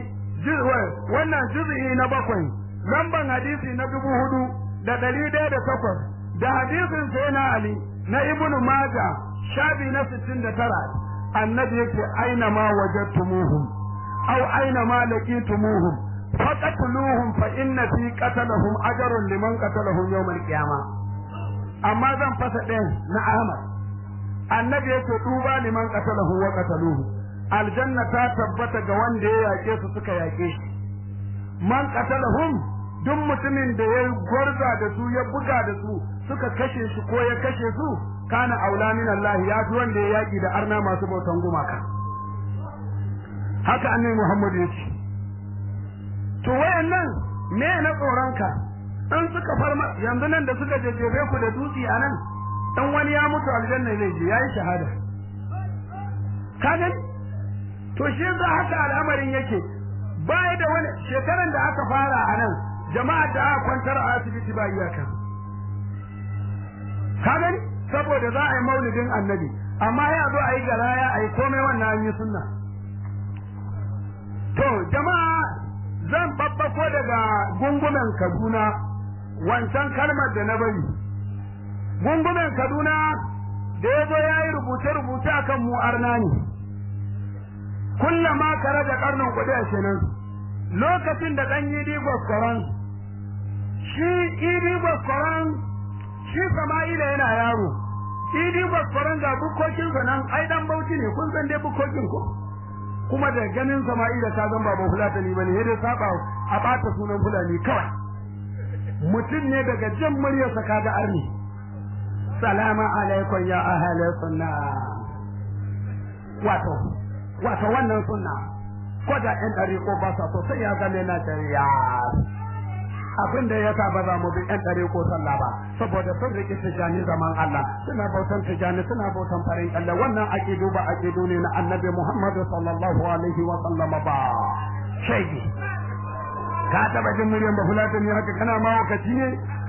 Speaker 1: wannan juz'i na bakwai lamban hadisi na dubu hudu da ɗari ɗaya da takwas da hadisin sai na Ali na Ibnu Maja shafi na sittin da tara annabi yake aina ma wajadtumuhum aw aina ma laqitumuhum faqatluhum fa inna fi qatalahum ajrun liman qatalahum yawm al-qiyamah amma zan fasa ɗayan na Ahmad annabi yake duba liman qatalahu wa qataluhu aljanna ta tabbata ga wanda ya yake su suka yake shi man qatalahum duk mutumin da ya gwarza da su ya buga da su suka kashe shi ko ya kashe su kana aula min Allah ya fi wanda ya yaki da arna masu bautan gumaka haka annabi Muhammad ya ce to wayannan me na tsoronka in suka farma yanzu nan da suka jejjebe ku da dutse a nan dan wani ya mutu aljanna zai je yayi shahada ka gani to shi yasa haka al'amarin yake baya da wani shekaran da aka fara a nan jama'a da aka kwantar a asibiti ba iyaka ka gani saboda za a yi maulidin annabi amma ya zo a yi garaya a yi komai wannan an yi sunna to jama'a zan babbako daga gungumen kaduna wancan kalmar da na bari gungumen kaduna da ya zo ya yi rubuce-rubuce akan mu arna ne kullama kare da karnin kuɗi a kenan lokacin da ɗan yi gwaskwaron shi idi gwaskwaron shi sama'ila yana yaro idi gwaskwaron ga bukkokinsa nan ai dan bauchi ne kun san dai bukkokin ko kuma da ganin sama'ila ka zan baban fulatani bane ya dai saba a bata sunan fulani kawai mutum ne daga jin muryarsa kaga arni salamu alaikum ya ahli sunna wato wato wannan sunna ko da ɗan ɗari ko ba sa so sai ya zame na shari'a abin da ya sa ba za mu bi ɗan ɗari ko sallah ba saboda sun riƙe tijani zaman Allah suna bautan tijani suna bautan farin Allah wannan aƙidu ba aƙidu ne na annabi Muhammadu sallallahu alaihi wa sallam ba shaidi ka taɓa jin muryan bafulata ne haka kana ma wakaci ne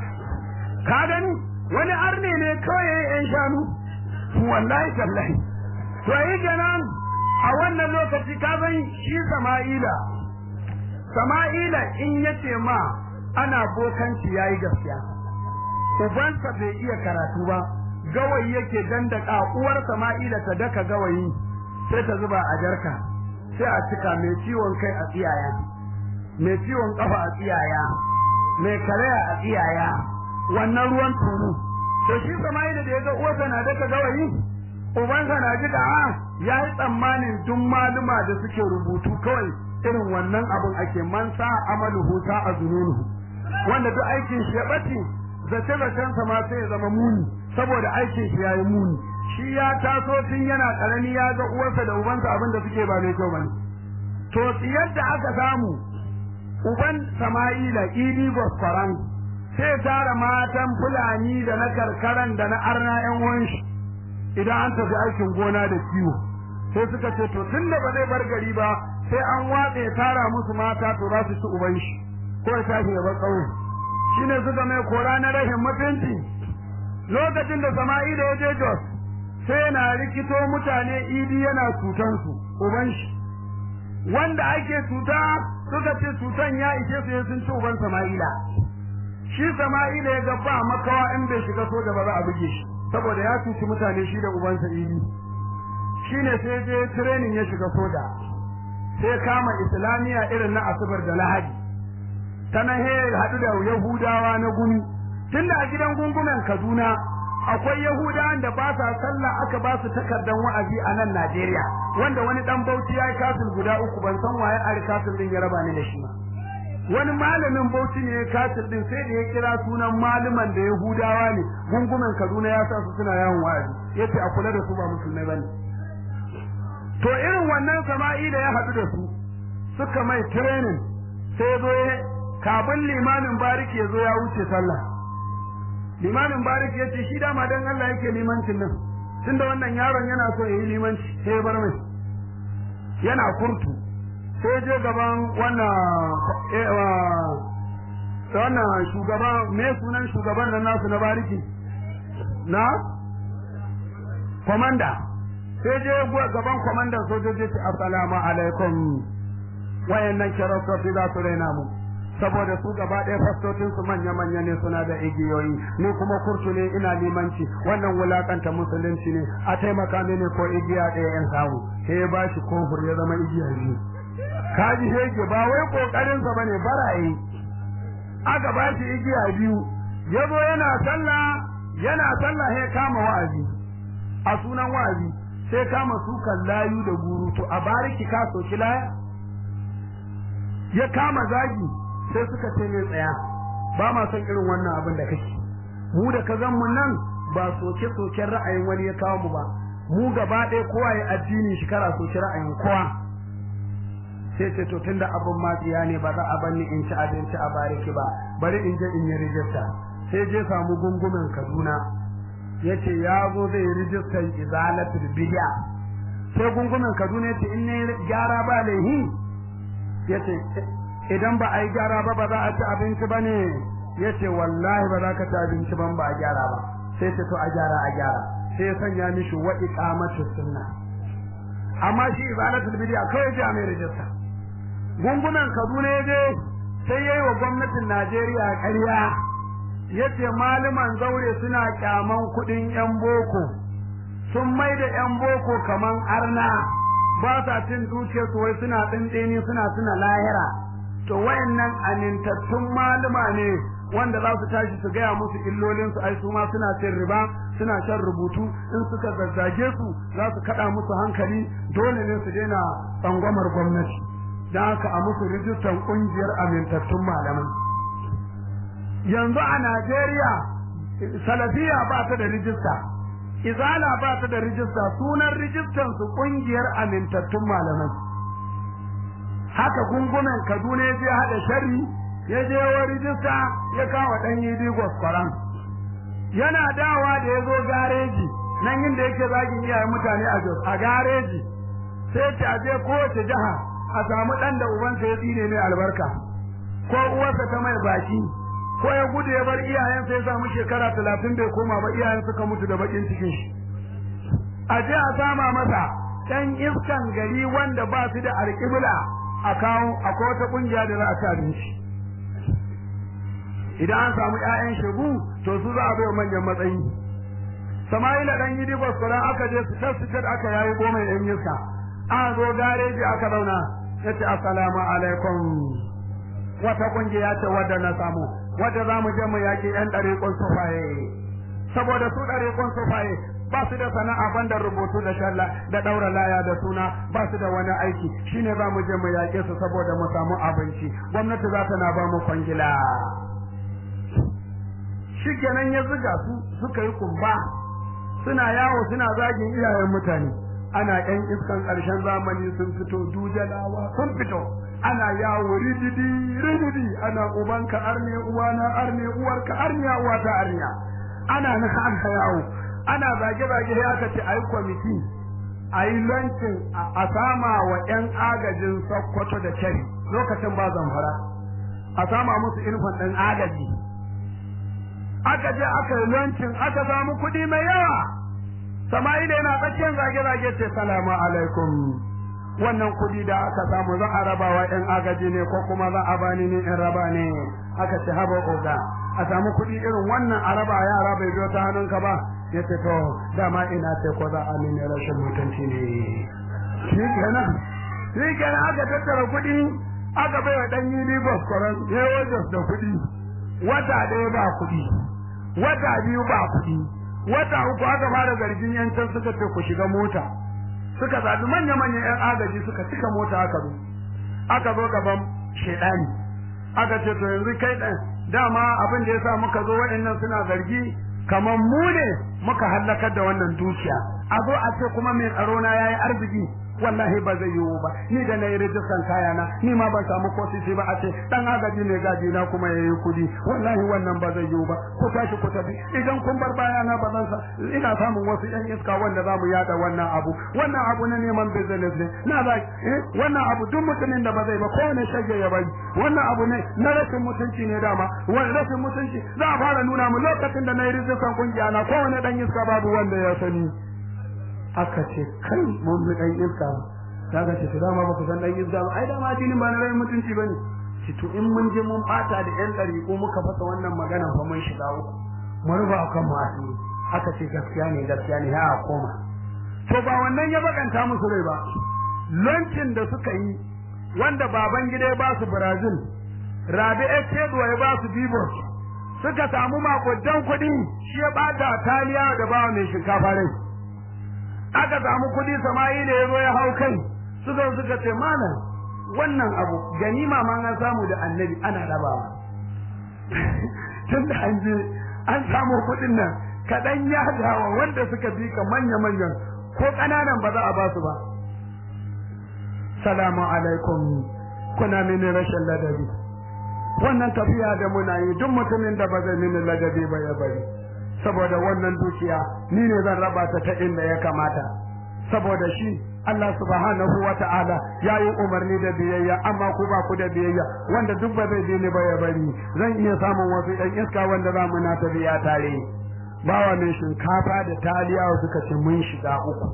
Speaker 1: ka gani wani arne ne kawai ya yi ‘yan shanu wallahi tallahi to yi kenan a wannan lokaci ka san shi sama'ila sama'ila in yace ma ana bokanci yayi gaskiya ubansa bai iya karatu ba gawayi yake dandaka uwar sama'ila ta daka gawayi sai ta zuba a jarka sai a cika mai ciwon kai a tsiyaya mai ciwon kafa a tsiyaya mai karaya a tsiyaya wannan ruwan tunu to shi sama'ila da ya ga uwarsa na daka gawayi ubansa na ji da ya yi tsammanin duk maluma da suke rubutu kawai irin wannan abin ake mansa amaluhu sa a zununuhu wanda duk aikin shi ya ɓace zace zacen sa ma sai ya zama muni saboda aikin shi yayi muni shi ya taso tun yana karami ya ga uwarsa da ubansa abin da suke ba mai kyau bane to yadda aka samu uban Sama'ila Idi Gosfaran sai tara matan Fulani da na karkaran da na arna ƴan uwan shi idan an tafi aikin gona da kiwo sai suka ce to tun da ba zai bar gari ba sai an watse tara musu mata to za su ci uban shi ko ya tashi ya bar ƙauye shine suka mai kora na rashin mutunci lokacin da Sama'ila ya je Jos sai yana rikito mutane idi yana cutan su uban shi wanda ake cuta suka ce cutan ya ishe su sun ci uban Sama'ila shi Sama'ila ya ga ba makawa in bai shiga soja ba za a buge shi saboda ya cuci mutane shi da ubansa idi shine sai je training ya shiga soja sai kama islamiya irin na asubar da lahadi ta nan he haɗu da yahudawa na gumi tunda a gidan gungumen kaduna akwai yahudawan da ba sa sallah aka ba su takardan wa'azi a nan najeriya wanda wani dan bauchi ya yi kasil guda uku ban san waye a kasil din ya raba ni da shi ba wani malamin bauchi ne ya kasil din sai da ya kira sunan malaman da yahudawa ne gungumen kaduna ya sa su suna yawon wa'azi yace a kula da su ba musulmai bane to irin wannan sama'i da ya haɗu da su suka mai training sai zo kabin limamin bariki ya zo ya wuce sallah limamin bariki ya ce shi dama dan Allah yake limancin nan tunda wannan yaron yana so ya yi limanci sai ya bar mai yana kurtu sai je gaban wannan wannan shugaban me sunan shugaban nan nasu na bariki na komanda sai je gaban kwamandan sojoji ce assalamu alaikum wayannan kirastoci za su raina mu saboda su gaba ɗaya fastocin su manya manya ne suna da igiyoyi ni kuma kurtu ne ina limanci wannan wulakanta musulunci ne a taimaka mini ko igiya ɗaya in samu sai ya bashi kofur ya zama igiya biyu kaji shege ba wai kokarin sa bane barayi aka bashi igiya biyu yazo yana sallah yana sallah sai kama wa'azi a sunan wa'azi sai kama sukan layu da guru to a bariki ka soki laya ya kama zagi sai suka ce mai tsaya ba ma son irin wannan abin da kake mu da ka mu nan ba soke soken ra'ayin wani ya kawo mu ba mu gaba ɗaya kowa ya addini shi kara soki ra'ayin kowa sai ce to tunda abin matsiya ne ba za a banni in ci abinci a bariki ba bari in je in yi rijista sai je samu gungumen Kaduna yace ya zo zai rijistar izalatul bid'a sai gungumen Kaduna yace in ne gyara ba laihi yace idan ba a yi gyara ba ba za a ci abinci bane yace wallahi ba za ka ci abinci ban ba a gyara ba sai ce to a gyara a gyara sai ya sanya mishi wa iqamatu sunna amma shi izalatul bid'a kawai ji a mai rijista gungumen Kaduna yaje sai yayi wa gwamnatin Najeriya ƙarya yace malaman zaure suna kyaman kudin yan boko sun mai da yan boko kaman arna ba sa cin dukiyar su wai suna dindini suna suna lahira to wayannan amintattun malama ne wanda za su tashi su gaya musu illolin su ai su ma suna cin riba suna shan rubutu in suka zazzage su za su kada musu hankali dole ne su daina tsangwamar gwamnati dan haka a musu rijistan kungiyar amintattun malamai yanzu a Najeriya salafiya ba ta da rijista izala ba ta da rijista sunan rijistan su kungiyar amintattun malamai haka gungumen Kaduna ya je hada shari ya je wa rijista ya kawo dan yidi gwaskwaran yana dawa da ya zo gareji nan inda yake zagin iyayen mutane a Jos a gareji sai ta je kowace jiha a samu dan da ubansa ya tsine mai albarka ko uwarsa ta mai baki ko ya gudu ya bar iyayensa ya samu shekara talatin bai koma ba iyayen suka mutu da bakin cikin shi a je a sama masa ɗan iskan gari wanda ba su da alƙibla a kawo akwai wata ƙungiya da za a ci abinci idan an samu ƴaƴan shegu to su za a bai manyan matsayi Sama'ila dan yi dibos kuran aka je su tasfitar aka yayi goma ɗan iska an zo gareji aka zauna yace assalamu alaikum wata kungiya ce wadda na samu wadda za mu je mu yaƙi ƴan ɗariƙun sufaye saboda su ɗariƙun sufaye ba su da sana'a banda rubutu da shalla da ɗaura laya da suna ba su da wani aiki shine za mu je mu yaƙe su saboda mu samu abinci gwamnati za ta na ba mu kwangila shikenan ya zuga su suka yi kumba suna yawo suna zagin iyayen mutane ana ƴan iskan ƙarshen zamani sun fito dujalawa sun fito ana yawo rididi rididi ana ubanka arne uwana arne uwarka arniya uwata arniya ana nan aka yawo ana zage zage sai aka ce ayi kwamiti ayi lancin a sama wa ƴan agajin Sokoto da Kebbi lokacin ba zamfara a sama musu irfan ɗan agaji aka je aka yi lancin aka samu kuɗi mai yawa Sama'ila yana tsakiyar zage-zage ce salamu alaikum wannan kuɗi da aka samu za a raba wa ƴan agaji ne ko kuma za a bani ne in raba ne aka ce haba oga a samu kuɗi irin wannan a raba yara bai biyo ta hannunka ba ya ce to dama ina ce ko za a mini rashin mutunci ne shi kenan shi kenan aka tattara kuɗi aka bai wa ɗan yili baskoran ya wajen da kuɗi wata ɗaya ba kuɗi wata biyu ba kuɗi wata uku aka fara zargin yancan suka ce ku shiga mota suka zaɓi manya-manyan 'yan agaji suka cika mota aka zo aka zo gaban shaidani aka ce to yanzu kai ɗan dama abin da ya sa muka zo waɗannan suna zargi kamar mu ne muka hallakar da wannan dukiya a zo a ce kuma mai tsaro na yayi arziki wallahi ba zai yiwu ba ni da na yi rijistan kayana ni ma ban samu ko sisi ba a ce dan agaji ne gaji na kuma yayi kudi wallahi wannan ba zai yiwu ba ku tashi ku tafi idan kun bar bayana ba zan sa ina samun wasu yan iska wanda za mu yada wannan abu wannan abu na neman business ne na ba wannan abu duk mutumin da ba zai ba kowane shage ya bari wannan abu ne na rashin mutunci ne dama wani rashin mutunci za a fara nuna mu lokacin da na yi rijistan kungiya na kowane dan iska babu wanda ya sani aka ce kai mun bi dan iska kaga ce to dama ba ku san dan iska ba ai dama addinin ba na rai mutunci bane ci to in mun je mun bata da yan dari ko muka fasa wannan magana fa mun shiga uku mun rufa kan mu asiri aka ce gaskiya ne gaskiya ne ha koma to ba wannan ya bakanta musu rai ba lancin da suka yi wanda baban gida ya ba su Brazil Rabi Echedo ya ba su Bibor suka samu makudan kuɗi shi ya bata taliya da bawa mai shinkafa rai aka samu kudi Sama'ila ya zo ya hau kai suka suka ce malam wannan abu ganima ma an samu da annabi ana rabawa tunda an je an samu kudin nan kaɗan ya dawa wanda suka bi ka manya manyan ko ƙananan ba za a ba su ba salamu alaikum kuna mini rashin ladabi wannan tafiya da muna yi duk mutumin da ba zai mini ladabi ba ya bari saboda wannan dukiya ni ne zan raba ta ta inda ya kamata saboda shi Allah subhanahu wa ta'ala ya yi umarni da biyayya amma ku ba ku da biyayya wanda duk ba zai bi ni ba ya bari zan iya samun wasu ɗan iska wanda za mu na ta biya tare bawa mai shinkafa da taliya suka ce mun shiga uku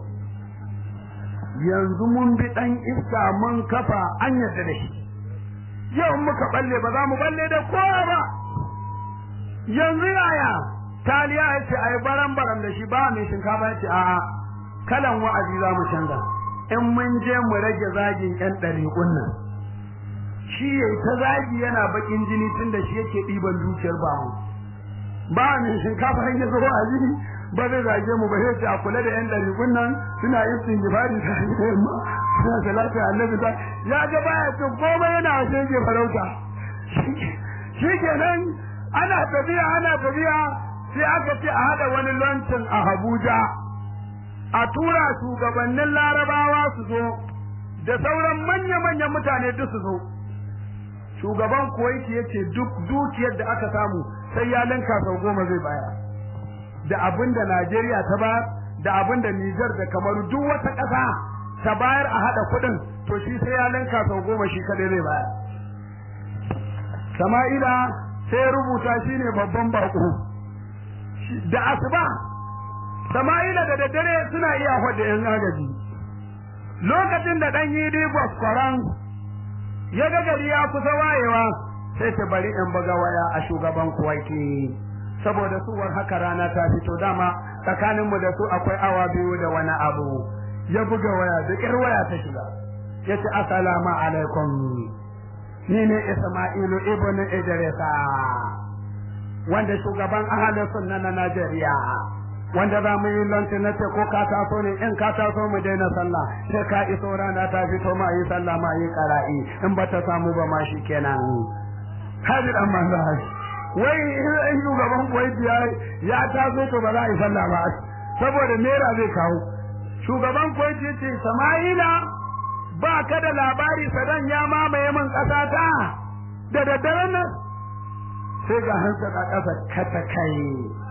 Speaker 1: yanzu mun bi ɗan iska mun kafa an yadda da shi yau muka balle ba za mu balle da kowa ba yanzu yaya taliya ya ce ai baran baran da shi ba mai shinkafa ya ce a'a kalan wa'azi za mu canza in mun je mu rage zagin yan ɗariƙun nan shi yayi ta zagi yana bakin jini tun da shi yake ɗiban dukiyar ba mu ba mai shinkafa ya zo wa'azi ba zai zage mu ba sai ce a kula da yan ɗariƙun nan suna yin singifari ta yamma suna salatu annabi ta ya ga baya cin komai yana shege farauta shi kenan ana tafiya ana tafiya sai aka ce a hada wani lancin a Abuja a tura shugabannin larabawa su zo da sauran manya-manyan mutane duk su zo shugaban kuwaiti ya ce duk dukiyar da aka samu sai ya linka sau goma zai baya da abin da najeriya ta bayar da abin da nijar da kamaru duk wata ƙasa ta bayar a haɗa kuɗin to shi sai ya linka sau goma shi kadai zai bayar sama'ila sai rubuta shi ne babban baƙo da asuba sama'ila da daddare suna iya faɗa yan agaji lokacin da ɗan yi digos kwaran ya ga gari ya kusa wayewa sai ta bari in buga waya a shugaban kuwaiti saboda suwar haka rana ta fito dama tsakaninmu da su akwai awa biyu da wani abu ya buga waya da ƙir waya ta shiga ya ce assalamu alaikum ni ne isma'ilu ibn idrisa wanda shugaban ahalin sunna na najeriya wanda za mu yi lanti na ce ko ka taso ne in ka taso mu daina sallah sai ka iso rana ta fito ma yi sallah ma yi qara'i in ba ta samu ba ma shi kenan hadi dan manzo wai in shugaban kuwaiti ya ya taso to ba za a yi sallah ba saboda naira zai kawo shugaban kuwaiti ya ce sama'ila ba ka da labari sadan ya mamaye min ƙasa ta da daddaren nan sai ga hansa a ƙasa kata kai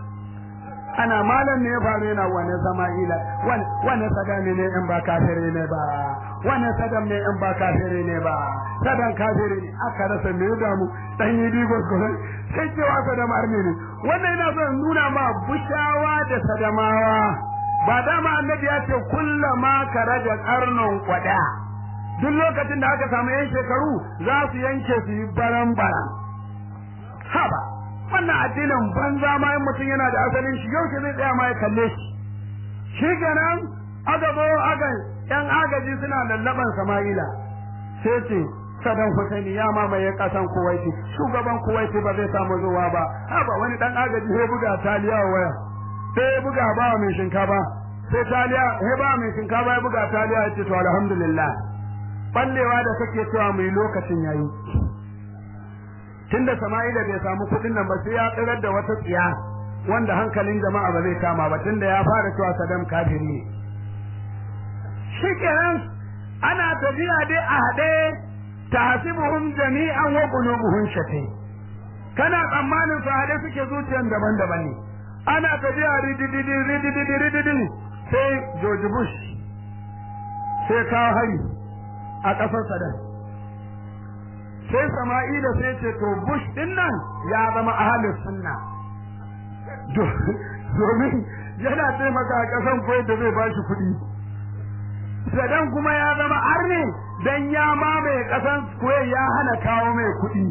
Speaker 1: ana malam ne ya faru yana wani sama'ila wani sadam ne in ba kafire ne ba wani sadam ne in ba kafire ne ba sadan kafire ne aka rasa me ya damu dan yi digos ko sai cewa sadam arne ne wannan yana son nuna ma bushawa da sadamawa ba dama annabi ya ce kullama karaja karnon kwada duk lokacin da aka samu yan shekaru za su yanke su yi baran baran haba wannan addinin banza ma in mutum yana da asalin shi yau zai tsaya ma ya kalle shi shi kenan aka zo aka yan agaji suna lallaban sama'ila sai ce sadan husaini ya mamaye kasan kuwaiti shugaban kuwaiti ba zai samu zuwa ba haba wani dan agaji sai buga taliya waya sai buga ba mai shinkafa sai taliya sai ba mai shinkafa ya buga taliya ya ce to alhamdulillah ballewa da kake cewa mai lokacin yayi tunda Sama'ila bai samu kuɗin nan ba sai ya tsirar da wata tsiya wanda hankalin jama'a ba zai kama ba tunda ya fara cewa Saddam kafiri ne shikenan ana tafiya dai a haɗe tahsibuhum jami'an wa qulubuhum shatai kana tsammanin su haɗe suke zuciyan daban-daban ne ana tafiya ridididi ridididi ridididi sai George Bush sai kawo hari a ƙasar Saddam sai Sama'ila sai ce to Bush din nan ya zama ahalin sunna domin yana taimaka a ƙasan Kuwait da zai bashi kuɗi Sadan kuma ya zama arne dan ya mamaye ƙasan Kuwait ya hana kawo mai kuɗi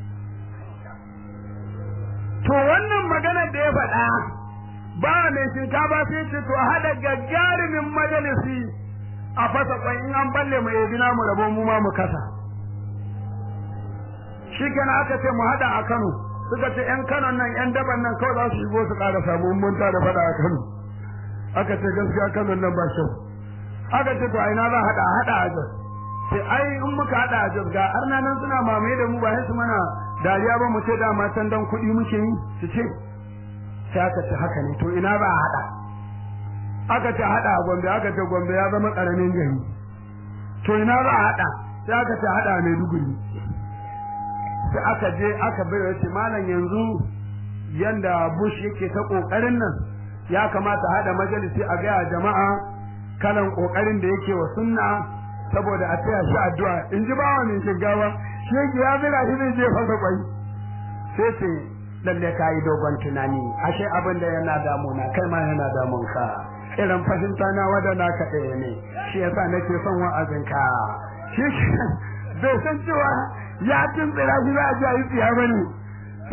Speaker 1: to wannan maganar da ya faɗa ba mai shinkafa sai ce to haɗa gagarumin majalisi a fasa kwan in an balle mu yabi namu rabo mu ma mu kasa shi kenan aka ce mu hada a Kano suka ce yan Kano nan yan daban nan kawai za su shigo su ƙara samu mun ta da fada a Kano aka ce gaskiya Kano nan ba kyau aka ce to a ina za hada hada a Jos sai ai in muka hada a Jos ga arna nan suna mamaye da mu ba sai su mana dariya ba mu ce da ma can dan kuɗi muke yi su ce sai aka ce haka ne to ina za a hada aka ce hada a Gombe aka ce Gombe ya zama karamin gari to ina za a hada sai aka ce hada a Maiduguri sai aka je aka bai wace malam yanzu yanda Bush yake ta kokarin nan ya kamata hada majalisi a ga jama'a kalan kokarin da yake wa sunna saboda a taya shi addu'a in ji bawa ne shigawa shi yake ya zira shi zai je fasa kwai sai ce lalle ka yi dogon tunani ashe abin da yana damuna kai ma yana damun ka irin fahimta na wada na ka ɗaya ne shi yasa nake son wa'azinka shi bai san cewa ya tuntsira shi za a ji a yi tsiya ba ne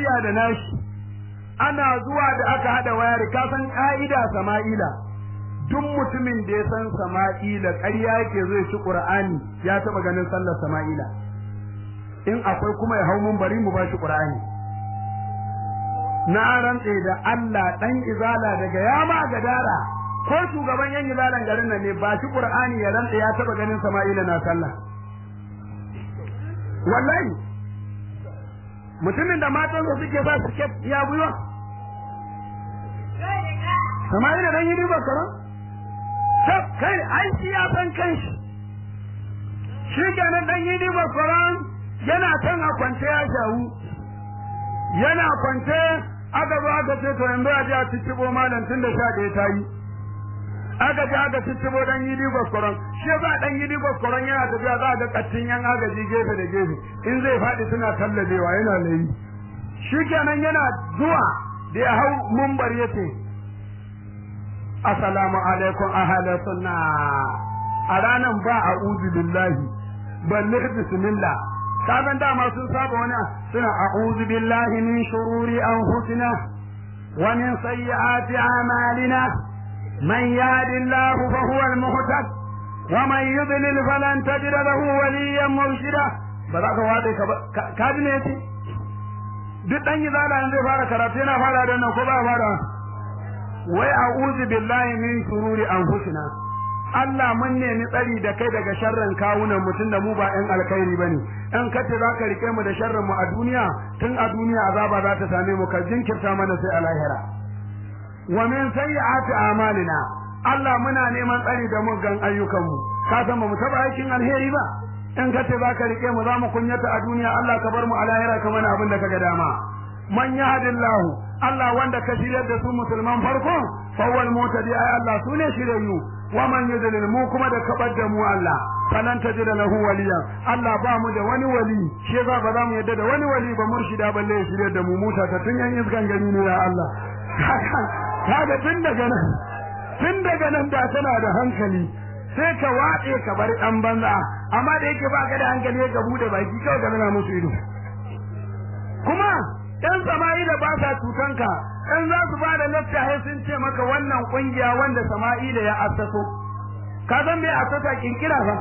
Speaker 1: shirya da nashi ana zuwa da aka hada wayar ka san ka'ida sama'ila duk mutumin da ya san sama'ila ƙarya yake zai ci qur'ani ya taba ganin sallar sama'ila in akwai kuma ya hau mun bari mu ba shi qur'ani na rantse da Allah dan izala daga yama gadara ko shugaban yan izalan garin nan ne ba shi qur'ani ya rantse ya taba ganin sama'ila na sallah wallahi mutumin da matansa suke ba su ke ya buyo sama'ila dan yi riba karan sab kai ai shi ya san kanshi shi kenan dan yi riba karan yana kan a kwance ya shawu yana kwance aka zo aka ce to yanzu a je a ciccibo malam tun da sha ɗaya ta yi aka je aka ciccibo dan yi riba karan shi ba dan yi riba karan yana tafiya za a ga kattin yan agaji gefe da gefe in zai faɗi suna tallabewa yana layi shi kenan yana zuwa da ya hau mumbar ya ce assalamu alaikum ahalar sunna a ranan ba a uzu billahi balle bismillah kagan dama sun saba wani suna a'udhu billahi min shururi anfusina wa min sayyiati a'malina man yahdihillahu fa huwa al-muhtad wa man yudlil falan tajid lahu waliyyan murshida ba za ka wade ka ka ji ne yace duk dan izala zai fara karatu yana fara da nan ko ba fara wai a'udhu billahi min shururi anfusina Allah mun nemi tsari da kai daga sharrin kawunan mutum da mu ba ƴan alkhairi bane in kace za ka rike mu da sharrin mu a duniya tun a duniya azaba za ta same mu ka jinkirta mana sai a lahira wa min sayyi'ati a'malina Allah muna neman tsari da muggan ayyukan mu ka san ba mu taba aikin alheri ba in kace za ka rike mu za mu kunyata a duniya Allah ka bar mu a lahira ka mana abin da kaga dama man yahdillahu Allah wanda ka shiryar da su musulman farko fawwal mutadi ay Allah sune shiryayyu wa man yudlil mu kuma da kabar da mu Allah falan tajid lahu waliya Allah ba mu da wani wali shi yasa ba za mu yadda da wani wali ba murshida balle ya shiryar da mu muta ta tun yan iskan gani ne ya Allah kaga tun daga nan tun daga nan da tana da hankali sai ka watse ka bar dan banza amma da yake baka da hankali ka bude baki kawai ka nuna musu ido kuma ɗan sama'ila ba sa cutanka in za su ba da littafi sun ce maka wannan kungiya wanda sama'ila ya assaso ka san me assasa kinkira ba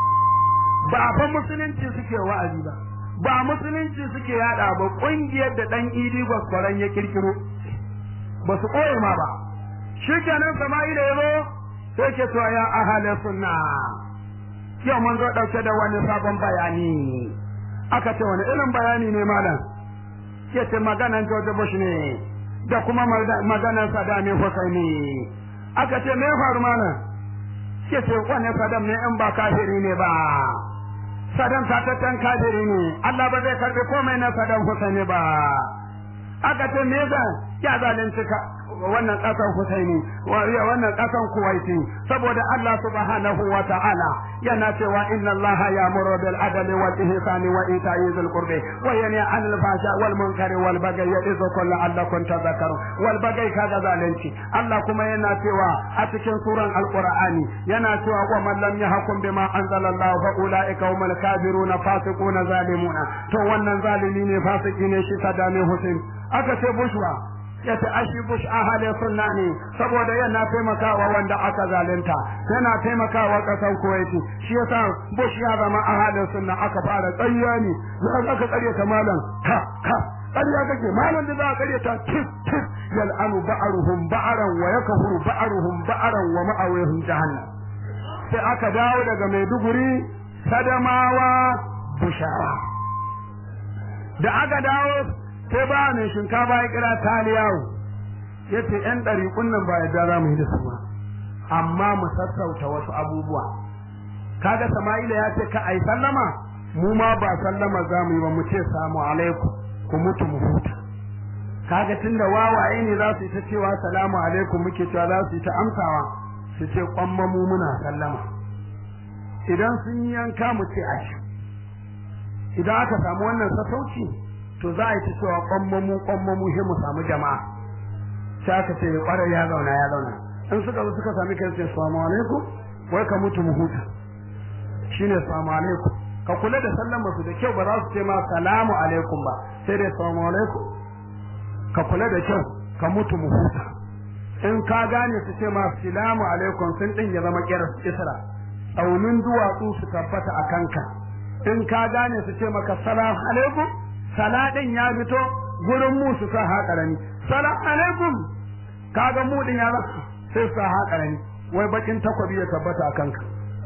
Speaker 1: ba fa musulunci suke wa'azi ba ba musulunci suke yada ba kungiyar da dan idi gwaskwaran ya kirkiro ba su koye ma ba shikenan sama'ila ya zo sai ke cewa ya ahalin sunna yau mun zo dauke da wani sabon bayani aka ce wani irin bayani ne malam ya ce maganan George Bush ne da kuma maganan Saddam Hussein ne aka ce me faru malam ya ce wannan Saddam ne in ba kafiri ne ba Saddam tatatan kafiri ne Allah ba zai karbi komai na Saddam Hussein ne ba aka ce me zan ya zalunci ka wannan kasan Husaini wannan kasan Kuwaiti saboda Allah subhanahu wa ta'ala yana cewa inna Allah ya'muru bil adli wal ihsani wa ita'i dhil qurbi wa yanha 'anil fahsha wal munkari wal bagyi ya'idhukum la'allakum tadhakkarun wal bagyi kaga zalunci Allah kuma yana cewa a cikin suran alqur'ani yana cewa wa man lam yahkum bima anzalallahu fa ulaika humul kafiruna fasiquna zalimuna to wannan zalimi ne fasiki ne shi sadame Hussein aka ce bushwa ya ta ashi bush ahalin sunna ne saboda yana taimakawa wanda aka zalunta yana taimakawa kasar kuwaiti shi yasa bush ya zama ahalin sunna aka fara tsayya ne za aka tsare ta malam ka ka ƙarya kake malam da za a ƙarya ta tif tif yal'anu ba'aruhum ba'aran wa yakfuru ba'aruhum ba'aran wa ma'awihum jahannam sai aka dawo daga Maiduguri Sadamawa Bushara da aka dawo sai ba mai shinkafa ya kira taliyawo ya ce ‘yan ɗariƙun nan ba yadda za mu yi da su ba amma mu sassauta wasu abubuwa kaga sama'ila ya ce ka ai sallama mu ma ba sallama za mu yi ba mu ce samu alaikum ku mutu mu huta kaga tunda wawaye ne za su yi ta cewa salamu alaikum muke cewa za su yi ta amsawa su ce kwamma mu muna sallama idan sun yi yanka mu ce ashi idan aka samu wannan sassauci to za a yi ta cewa kwammamu kwammamu sai mu samu jama'a sai aka ce kwarai ya zauna ya zauna in suka zo suka sami kai sai assalamu alaikum wai ka mutu mu huta shine assalamu alaikum ka kula da sallama su da kyau ba za su ce ma salamu alaikum ba sai dai assalamu alaikum ka kula da kyau ka mutu mu huta in ka gane su ce ma salamu alaikum sun din ya zama kirar isra tsaunin duwatsu su tabbata a kanka in ka gane su ce maka salam alaikum saladin ya fito gurin mu su sa haƙarami salam alaikum kaga mu din ya zama sai sa haƙarami wai bakin takwabi ya tabbata a kanka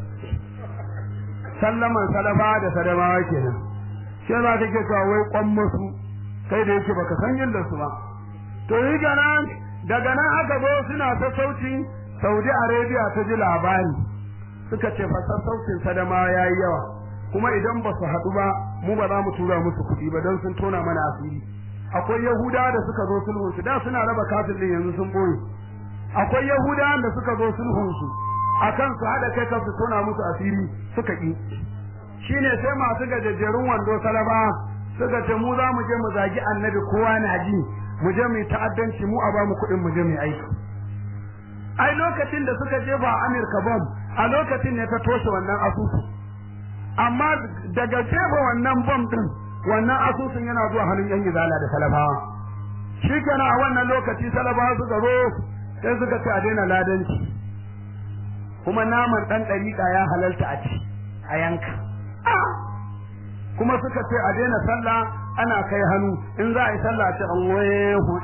Speaker 1: sallaman salafa da sadamawa kenan sai za ka ke cewa wai kwan musu kai da yake baka san yadda su ba to yi nan daga nan aka zo suna ta sauti Saudi Arabia ta ji labari suka ce fa sassaucin sadamawa yayi yawa kuma idan ba su haɗu ba mu ba za mu tura musu kuɗi ba don sun tona mana asiri akwai yahudawa da suka zo sulhun su da suna raba kafin din yanzu sun boye akwai yahudawa da suka zo sulhun su akan su haɗa kai su tona musu asiri suka ƙi shine sai masu gajejjerun wando salaba suka ce mu za mu je mu zagi annabi kowa na ji mu je mu yi ta'addanci mu a ba mu kuɗin mu je mu yi aiki ai lokacin da suka jefa Amurka bom a lokacin ne ta toshe wannan asusu amma daga jefa wannan bom din wannan asusun yana zuwa hannun yan izala da salafawa shikenan a wannan lokaci salafawa suka zo sai suka ce a daina ladanci kuma naman dan dariƙa ya halalta a ci a yanka kuma suka ce a daina sallah ana kai hannu in za a yi sallah a ce Allahu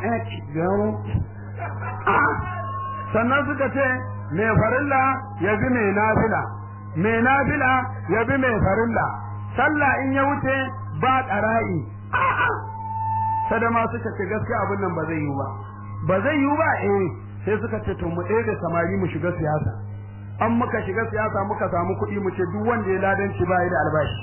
Speaker 1: akbar sannan suka ce mai farilla ya bi mai nafila mai nafila ya bi mai farilla sallah in ya wuce ba ƙara'i sadama suka ce gaskiya abin nan ba zai yi ba ba zai yi ba eh sai suka ce to mu ɗaya da samari mu shiga siyasa an muka shiga siyasa muka samu kuɗi mu ce duk wanda ya ladanci ba da albashi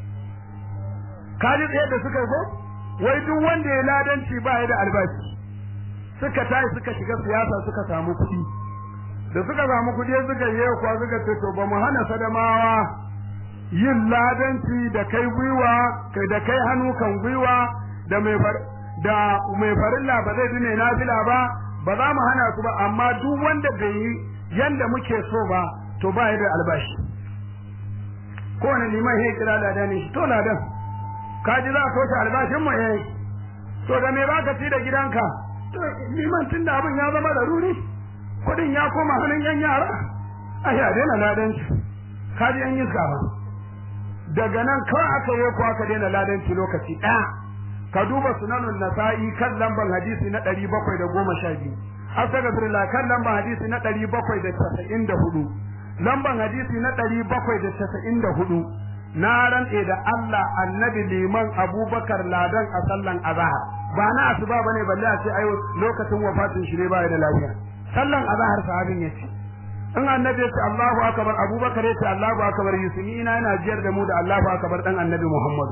Speaker 1: kaji tsaye da suka zo wai duk wanda ya ladanci ba da albashi suka tashi suka shiga siyasa suka samu kuɗi da suka samu kuɗi suka yi kwa suka ce to ba mu hana sadamawa yin ladanci da kai gwiwa kai da kai hannu kan gwiwa da mai far da mai farilla ba zai bi mai nafila ba ba za mu hana su ba amma duk wanda bai yi yanda muke so ba to ba da albashi kowane liman ya kira ladan shi to ladan ka ji za ka toshe albashin mu eh to da me baka ci da gidanka to liman tun da abin ya zama da ruri kudin ya koma hannun yan yara a ya daina ladanci ka ji yan iska ba daga nan kawai aka yi ko aka daina ladanci lokaci ɗaya ka duba sunanun nasa'i kan lamban hadisi na ɗari bakwai da goma sha biyu astagfirullah kan lamban hadisi na ɗari bakwai da casa'in da hudu lamban hadisi na ɗari bakwai da casa'in da hudu na rantse da Allah annabi liman abubakar ladan a sallan azahar ba na asuba bane balle a ce ai lokacin wafatin shi ne ba da lafiya sallan azahar sahabin yace in annabi ya ce Allahu akbar abubakar ya ce Allahu akbar yusuni ina yana jiyar da mu da Allahu akbar dan annabi Muhammad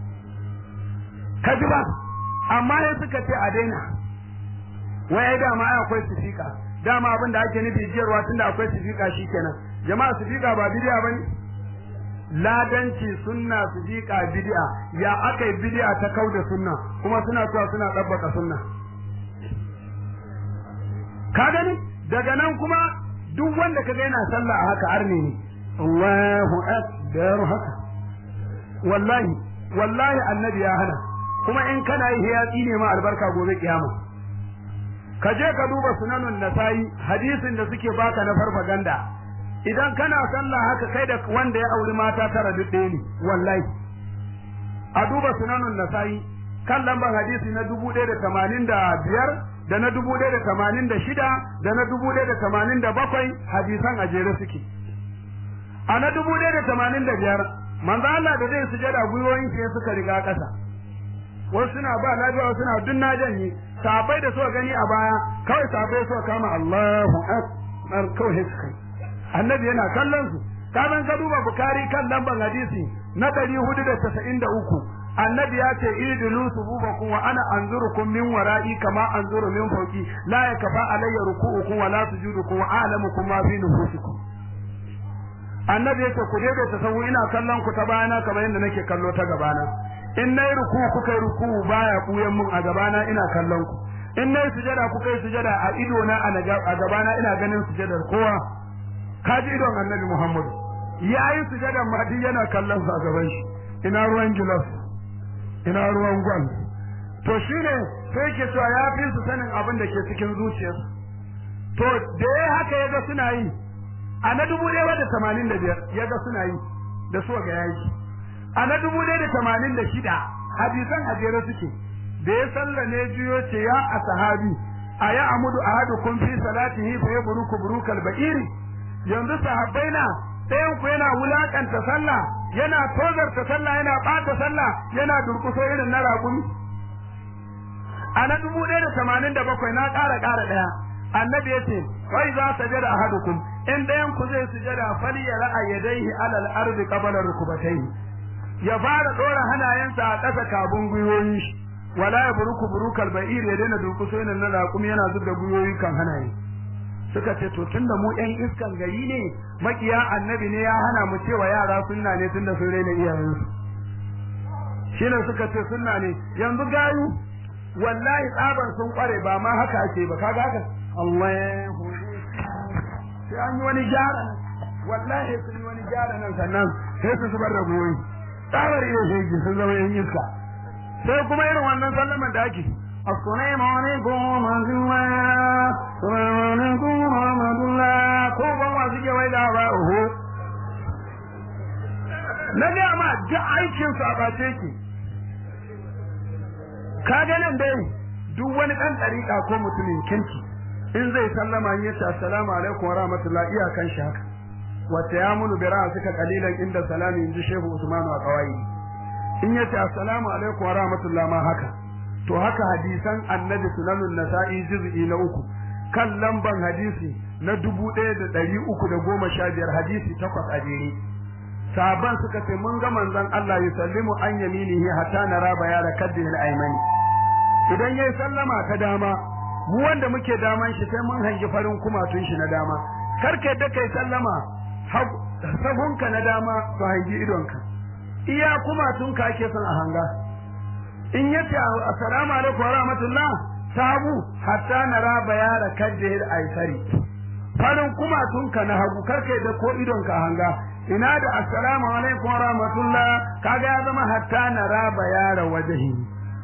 Speaker 1: kaji ba amma ya suka ce a daina wai ai dama ai akwai sifika dama abin da ake nufi jiyarwa tunda akwai sifika shikenan jama'a sifika ba bidiya bane ladanci sunna sifika bid'a ya akai bid'a ta kauda sunna kuma suna cewa suna dabbaka sunna ka gani daga nan kuma duk wanda kaga yana sallah a haka arne ne Allahu akbar haka wallahi wallahi annabi ya hana kuma in kana yi ya tsine ma albarka gobe kiyama ka je ka duba sunanun nasai hadisin da suke baka na farfaganda idan kana sallah haka kai da wanda ya auri mata tara duk ɗaya ne wallahi a duba sunanun nasai kan lambar hadisi na dubu ɗaya da tamanin da biyar da na dubu ɗaya da tamanin da shida da na dubu ɗaya da tamanin da bakwai hadisan a jere suke a na dubu ɗaya da tamanin da biyar manzo Allah da zai sujada gwiwoyin shi suka riga ƙasa wasu suna ba lafiya wasu suna dun na janye sabai da suka gani a baya kawai sabai suka kama Allahu akbar kawai suka annabi yana kallon su kaman ka duba bukari kan lamban hadisi na ɗari hudu da casa'in da uku annabi ya ce idilu sububakum wa ana anzurukum min wara'i kama anzuru min fawqi la yakfa alayya ruku'ukum wa la sujudukum wa a'lamukum ma fi nufusikum annabi yace ku dai ta sahu ina kallon ku ta bayana kamar yadda nake kallo ta gabana in nayi ruku kuka ruku baya buyan mun a gabana ina kallon ku in nayi sujada kuka yi sujada a ido na a gabana ina ganin sujadar kowa ka ji idon annabi Muhammad ya yi sujadar ma duk yana kallon sa a gaban shi ina ruwan gilas ina ruwan gwal to shine sai ke cewa ya fi su sanin abin da ke cikin zuciyarsu to da ya haka ya ga suna yi a na dubu ɗaya da tamanin da biyar ya ga suna yi da su ga yaki a na dubu ɗaya da tamanin da shida hadisan a jere suke da ya salla ne juyo ce ya a sahabi a ya amudu a hadu kun fi salatihi fa ya buruku burukal ba'iri yanzu sahabbai na ɗayan ku yana wulakanta sallah yana tozarta sallah yana ɓata sallah yana durƙuso irin na raƙumi a na dubu ɗaya da tamanin da bakwai na ƙara ƙara ɗaya annabi ya ce wai za ta jada ahadukum in ɗayan ku zai sujada fali ya ra'a yadaihi alal ardi qabla rukubatayhi ya fara ɗora hannayensa a ƙasa kabun gwiwoyin shi wala ya buruku burukal ba'ir ya daina durƙuso irin na raƙumi yana zub da gwiwoyi kan hannaye suka ce to tunda mu ƴan iskan gari ne makiya annabi ne ya hana mu cewa yara sunna ne tunda sun raina iyayensu shine suka ce sunna ne yanzu gayu wallahi tsaban sun kware ba ma haka ake ba kaga haka Allahu sai an yi wani gyara wallahi sun yi wani gyara nan sannan sai su zubar da goyi tsabar iya shege sun zama yan iska sai kuma irin wannan sallaman da ake Assalamu alaikum wa rahmatullah Assalamu alaikum wa rahmatullah ko ban wa suke wai da ba oho na ga ma duk aikin su a bace ki ka ga nan dai duk wani dan dariƙa ko mutumin kinki in zai sallama ya ce assalamu alaikum wa rahmatullah iyakan shi haka wata ya munu bi suka kalilan inda salami inji shehu usman wa kawai in ya ce assalamu alaikum wa rahmatullah ma haka to haka hadisan annabi sunanun nasa'i juz'i na uku kan lamban hadisi na dubu ɗaya da ɗari uku da goma sha biyar hadisi takwas a jere sahaban suka ce mun ga manzon Allah yusallimu an yaminihi hatta nara bayara kaddin al-aymani idan yayi sallama ta dama mu wanda muke daman shi sai mun hangi farin kumatun shi na dama karka yadda kai sallama sahunka na dama to hangi idonka iya kumatunka ake son a hanga in yace assalamu alaikum wa rahmatullah sabu hatta nara bayara kaddin al-aysari farin kumatunka na hagu karka yadda ko idonka hanga ina da assalamu alaikum wa rahmatullah kaga ya zama hatta nara bayara wajhi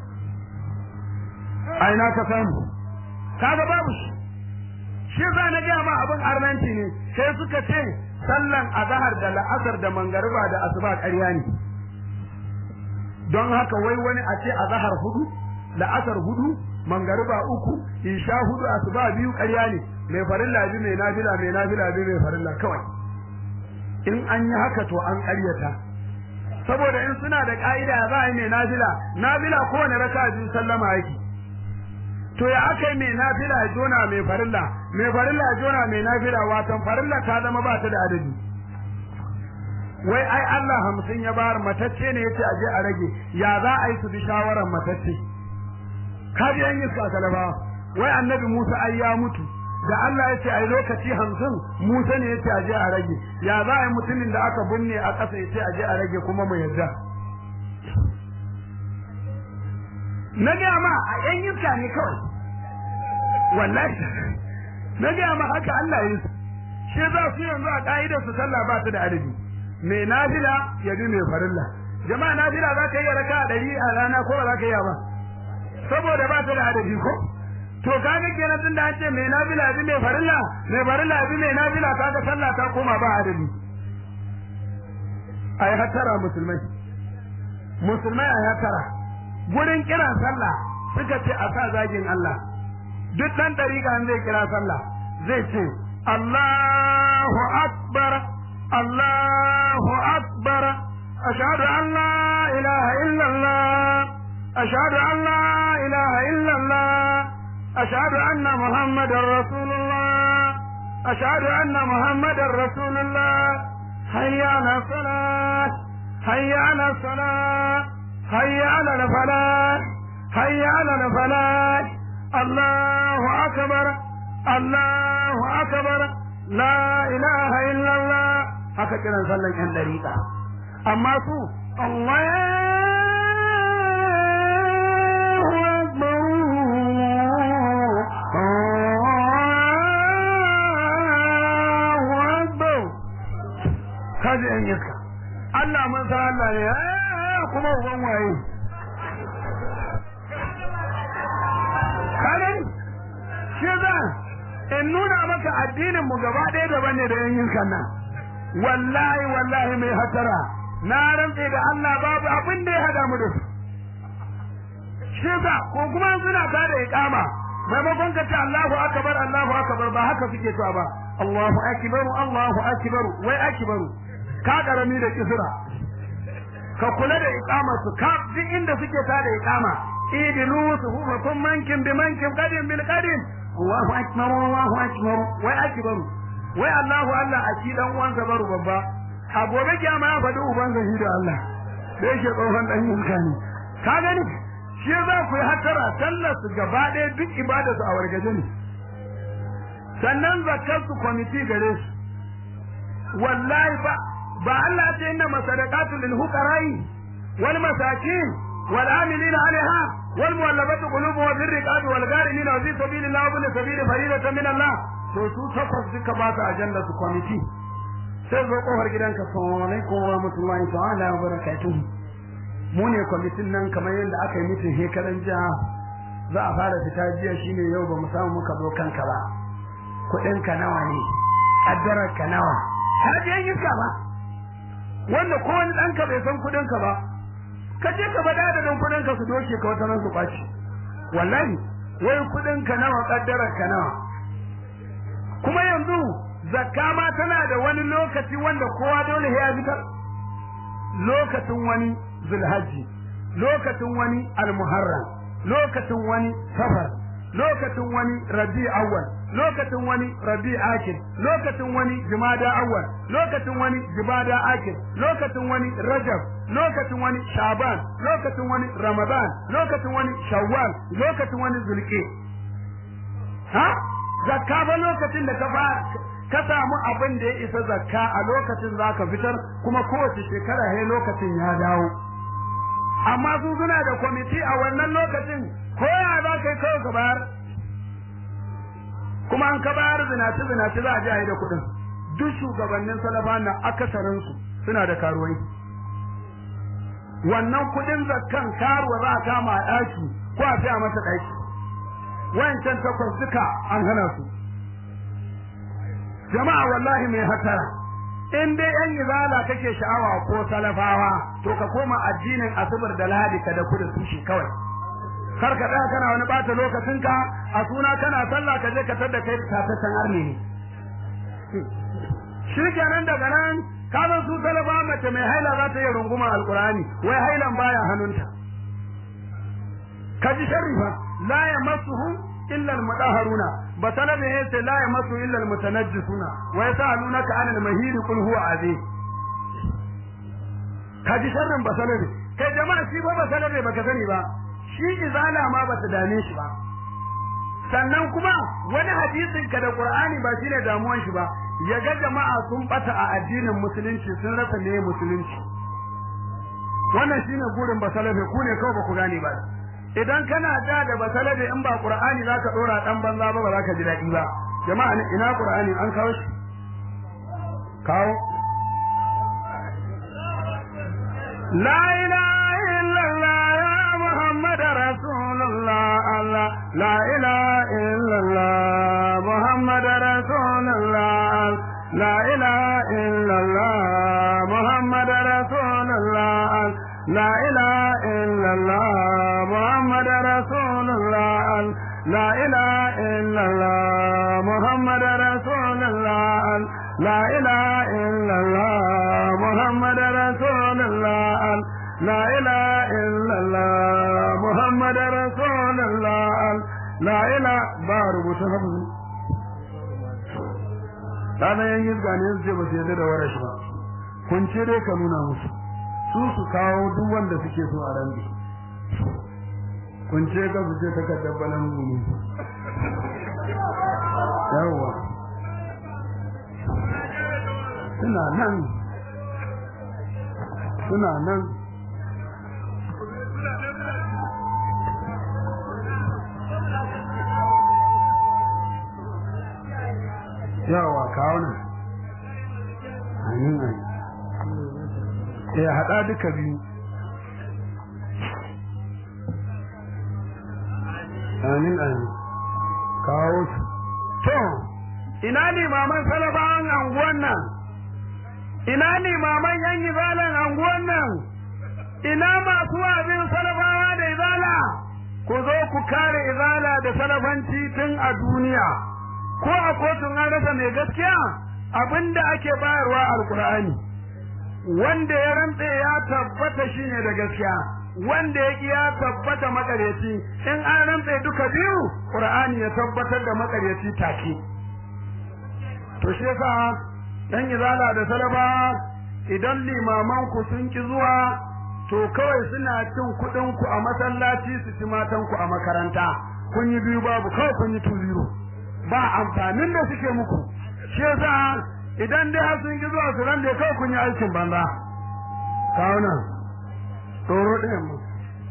Speaker 1: aina ka samu kaga babu shi shi za na ga ma abin arnanci ne sai suka ce sallan azhar da la'asar da mangariba da asuba ƙarya ne don haka wai wani a ce azhar hudu la'asar hudu mangariba uku isha hudu asuba biyu ƙarya ne mai farilla bi mai nafila mai nafila bi mai farilla kawai in an yi haka to an ƙaryata saboda in suna da ƙa'ida za a yi mai nafila nafila kowane raka biyu sallama yake to ya aka yi mai nafila ya jona mai farilla mai farilla ya jona mai nafila watan farilla ta zama ba ta da adadi wai ai Allah hamsin ya bayar matacce ne yace aje a rage ya za a yi su bi shawaran matacce kaji an yi su a talaba wai annabi Musa ai ya mutu da Allah ya ce ai lokaci hamsin Musa ne yace aje a rage ya za a yi mutumin da aka binne a ƙasa yace aje a rage kuma mu yarda na gaya ma a yan yinka ne kawai wallahi na gaya ma haka Allah ya su shi za su yanzu a ka'idar su sallah ba ta da adadi mai nafila ya bi mai farilla jama'a nafila za ka yi raka a ɗari a rana ko ba za ka yi ba saboda ba ta da adadi ko to kaga kenan tun da an ce mai nafila bi mai farilla mai farilla bi mai nafila kaga sallah ta koma ba adadi ai hatara musulmai musulmai ai hatara gurin kiran sallah suka ce a sa zagin Allah duk dan dariƙa zai kira sallah zai ce Allahu akbar Allahu akbar ashhadu an la ilaha illa Allah ashhadu an la ilaha illa Allah ashhadu anna muhammadar rasulullah ashhadu anna muhammadar rasulullah hayya ala salat hayya ala salat هيا على الفلاح هيا على الفلاح الله أكبر الله أكبر لا إله إلا الله haka kiran sallan yan dariƙa amma su Allahu akbar iska Allah mun san Allah ne kuma uban waye kanin shi za in nuna maka addinin mu gaba ɗaya daban ne da yan iskan nan wallahi wallahi mai hatara na rantse da Allah babu abin da ya hada mu da su shi za ko kuma suna ta da iqama maimakon ka ce Allahu akbar Allahu akbar ba haka suke cewa ba Allahu akbar Allahu akbar wai akbar ka karami da kisra ka kula da iqama su ka duk inda suke ta da iqama idilu suhufakum mankin bi mankin qadim bil qadim Allahu akbar Allahu akbar wai akbar wai Allahu Allah a ci dan uwansa baro babba a gobe kiyama ya faɗi uban zahi da Allah da yake tsohon dan yinka ne ka gani shi za ku yi hatara sallar su gaba ɗaya duk ibada su a wargaje ne sannan zakar su kwamiti gare su wallahi ba ba Allah ya ce inna masadaqatu lil fuqara'i wal masakin wal amilina 'alaiha wal muwallafati qulubuhum wa bir riqabi wal gharimina wa fi sabilillahi wa bil sabili faridatan min Allah to su takwas duka ba su ajanda su kwamiti sai zo kofar gidanka assalamu alaikum wa rahmatullahi ta'ala wa barakatuh mu ne kwamitin nan kamar yadda aka yi mitin shekaran jiya za a fara fita jiya shine yau ba mu samu muka zo kanka ba kuɗin ka nawa ne kaddarar ka nawa ka je iska ba wanda ko wani ɗanka bai san kuɗin ka ba ka je ka bada da kuɗin ka su doke ka wata nan su ɓaci wallahi wai kuɗin ka nawa kaddarar ka nawa kuma yanzu zakka ma tana da wani lokaci wanda kowa dole ya fitar lokacin wani zulhajji lokacin wani almuharram lokacin wani safar lokacin wani rabi awwal lokacin wani rabi akir lokacin wani jumada awwal lokacin wani jumada akir lokacin wani rajab lokacin wani shaban lokacin wani ramadan lokacin wani shawwal lokacin wani zulqi ha zakka ba lokacin da ka fara ka samu abin da ya isa zakka a lokacin zaka fitar kuma kowace shekara he lokacin ya dawo amma su suna da kwamiti a wannan lokacin ko ya za ka yi kawai ka bayar kuma an ka bayar zinaci zinaci za a ji a yi da kuɗin duk shugabannin salafa na akasarinsu suna da karuwai wannan kuɗin zakkan karuwa za a kama a ɗaki ko a fiya masa ɗaki wancan takwas duka an hana su jama'a wallahi mai hatara in dai yan izala kake sha'awa ko salafawa to ka koma addinin asubar da lahadi ka da kuda tushe kawai kar ka tsaya kana wani bata lokacinka a suna kana sallah ka je ka tada kai tataccen arni ne shi kenan daga nan ka san su salafa mace mai haila za ta yi runguma alkurani wai hailan baya hannunta ka ji sharri fa la yamassuhum illa almudahharuna batala ne yace la yamassu illa almutanajjisuna wa yasalunaka an almahid qul huwa azim kaji sharrin basala ne kai jama'a shi ba basala ne baka sani ba shi izala ma bata dame shi ba sannan kuma wani hadisin ka da qur'ani ba shine damuwan shi ba ya ga jama'a sun bata a addinin musulunci sun rasa me musulunci wannan shine gurin basalabe ku ne kawai ba ku gane ba idan kana da da basalabe in ba qur'ani zaka dora dan banza ba ba zaka ji dadi ba jama'a ina qur'ani an kawo shi kawo la ilaha illallah ya muhammad rasulullah allah la ilaha illallah muhammad rasulullah la ilaha illallah muhammad rasulullah la ilaha illallah muhammad rasulullah la ilaha illallah muhammad rasulullah لا إله إلا الله محمد رسول الله لا إله إلا الله محمد رسول الله لا إله بار متحفظ Rana yan yi gane su ce ba su yadda da warash ba, kun ce dai ka nuna musu, su su kawo duk wanda suke so a ran kun ce ka su ce takardar balan gumi. Yawwa. suna nan suna nan yawa kawo nan amin amin ya haɗa duka biyu amin amin kawo su to ina limaman salafawan anguwan nan ina limaman yan izalan anguwan nan ina masu abin salafawa da izala ku zo ku kare izala da salafanci tun a duniya ko a kotun an rasa mai gaskiya abinda ake bayarwa alkur'ani wanda ya rantse ya tabbata shine da gaskiya wanda ya ya tabbata makaryaci in an rantse duka biyu qur'ani ya tabbatar da makaryaci take to shi yasa dan izala da salaba idan limaman ku sun ki zuwa to kawai suna cin kuɗin ku a masallaci su ci matan ku a makaranta kun yi biyu babu kawai kun yi tuziro ba amfanin da suke muku shi yasa idan dai har sun ki zuwa su ran da kawai kun yi aikin banza kawo nan tsoro ɗayan mu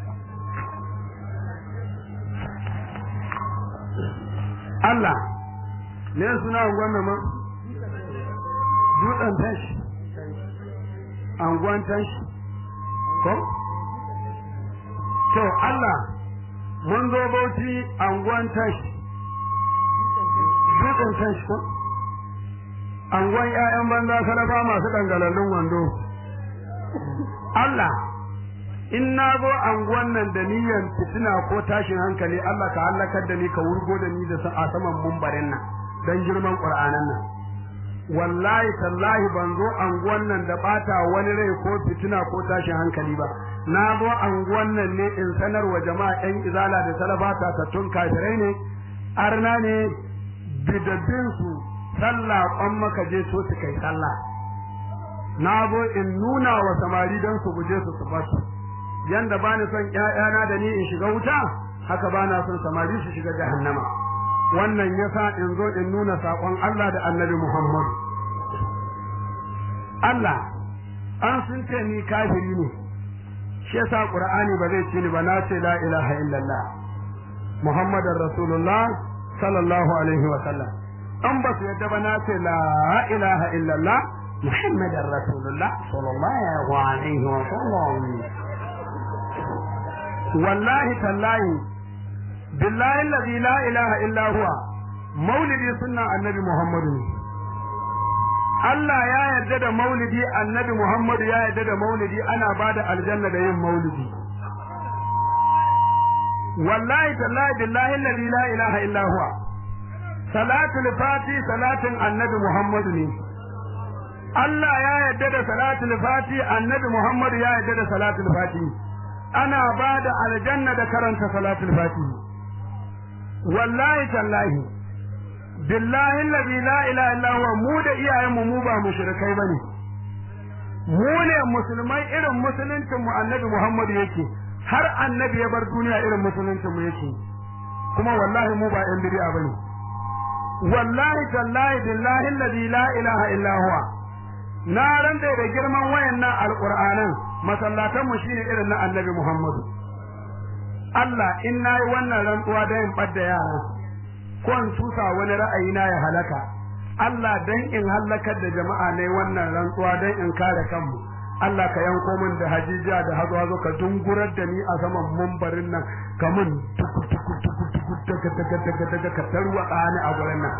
Speaker 1: Allah ne suna wannan ma dutsen tashi anguwan tashi ko to Allah mun zo bauchi anguwan tashi dutsen tashi ko anguwan ƴaƴan banza salafa masu dangalallun wando Allah in na zo anguwan nan da niyyar fitina ko tashin hankali Allah ka halakar da ni ka wurgo da ni da a saman mumbarin nan dan girman Qur'anan nan wallahi tallahi ban zo anguwan nan da bata wani rai ko fitina ko tashin hankali ba na zo anguwan nan ne in sanar wa jama'a yan izala da salafata tattun kafirai ne arna ne bidabbin su sallah kwan maka je so su kai sallah na zo in nuna wa samari don su guje su su basu yanda bani son ƴaƴana da ni in shiga wuta haka bana son samari su shiga jahannama wannan yasa in zo in nuna sakon Allah da Annabi Muhammad Allah an sun ce ni kafiri ne shi yasa Qur'ani ba zai ce ni ba na ce la ilaha illallah Muhammadar Rasulullah sallallahu alaihi wa sallam an ba su yadda ba na ce la ilaha illallah Muhammadar Rasulullah sallallahu alaihi wa sallam wallahi tallahi billahi alladhi la ilaha illa huwa maulidi sunna annabi muhammadu Allah ya yarda da maulidi annabi muhammadu ya yarda da maulidi ana bada aljanna da yin maulidi wallahi tallahi billahi alladhi la ilaha illa huwa salatul fati salatin annabi muhammadu ne Allah ya yarda da salatul fati annabi muhammadu ya yarda da salatul fati ana ba da aljanna da karanta salatul fatihi wallahi tallahi billahi allazi la ilaha illa huwa mu da iyayenmu mu ba mushrikai bane mu ne musulmai irin musuluncin mu annabi Muhammad yake har annabi ya bar duniya irin musuluncin mu yake kuma wallahi mu ba yan bid'a bane wallahi tallahi billahi allazi la ilaha illa huwa na ranta da girman wayannan alqur'anan masallatan mu shine irin na annabi Muhammadu Allah in nayi wannan rantsuwa da in badda yara ko in tusa wani ra'ayi na ya halaka Allah dan in halakar da jama'a ne wannan rantsuwa dan in kare kanmu Allah ka yanko min da hajijiya da hazo hazo ka dungurar da ni a saman mumbarin nan ka mun tuku tuku tuku tuku daga daga daga daga ka tarwa ni a gurin nan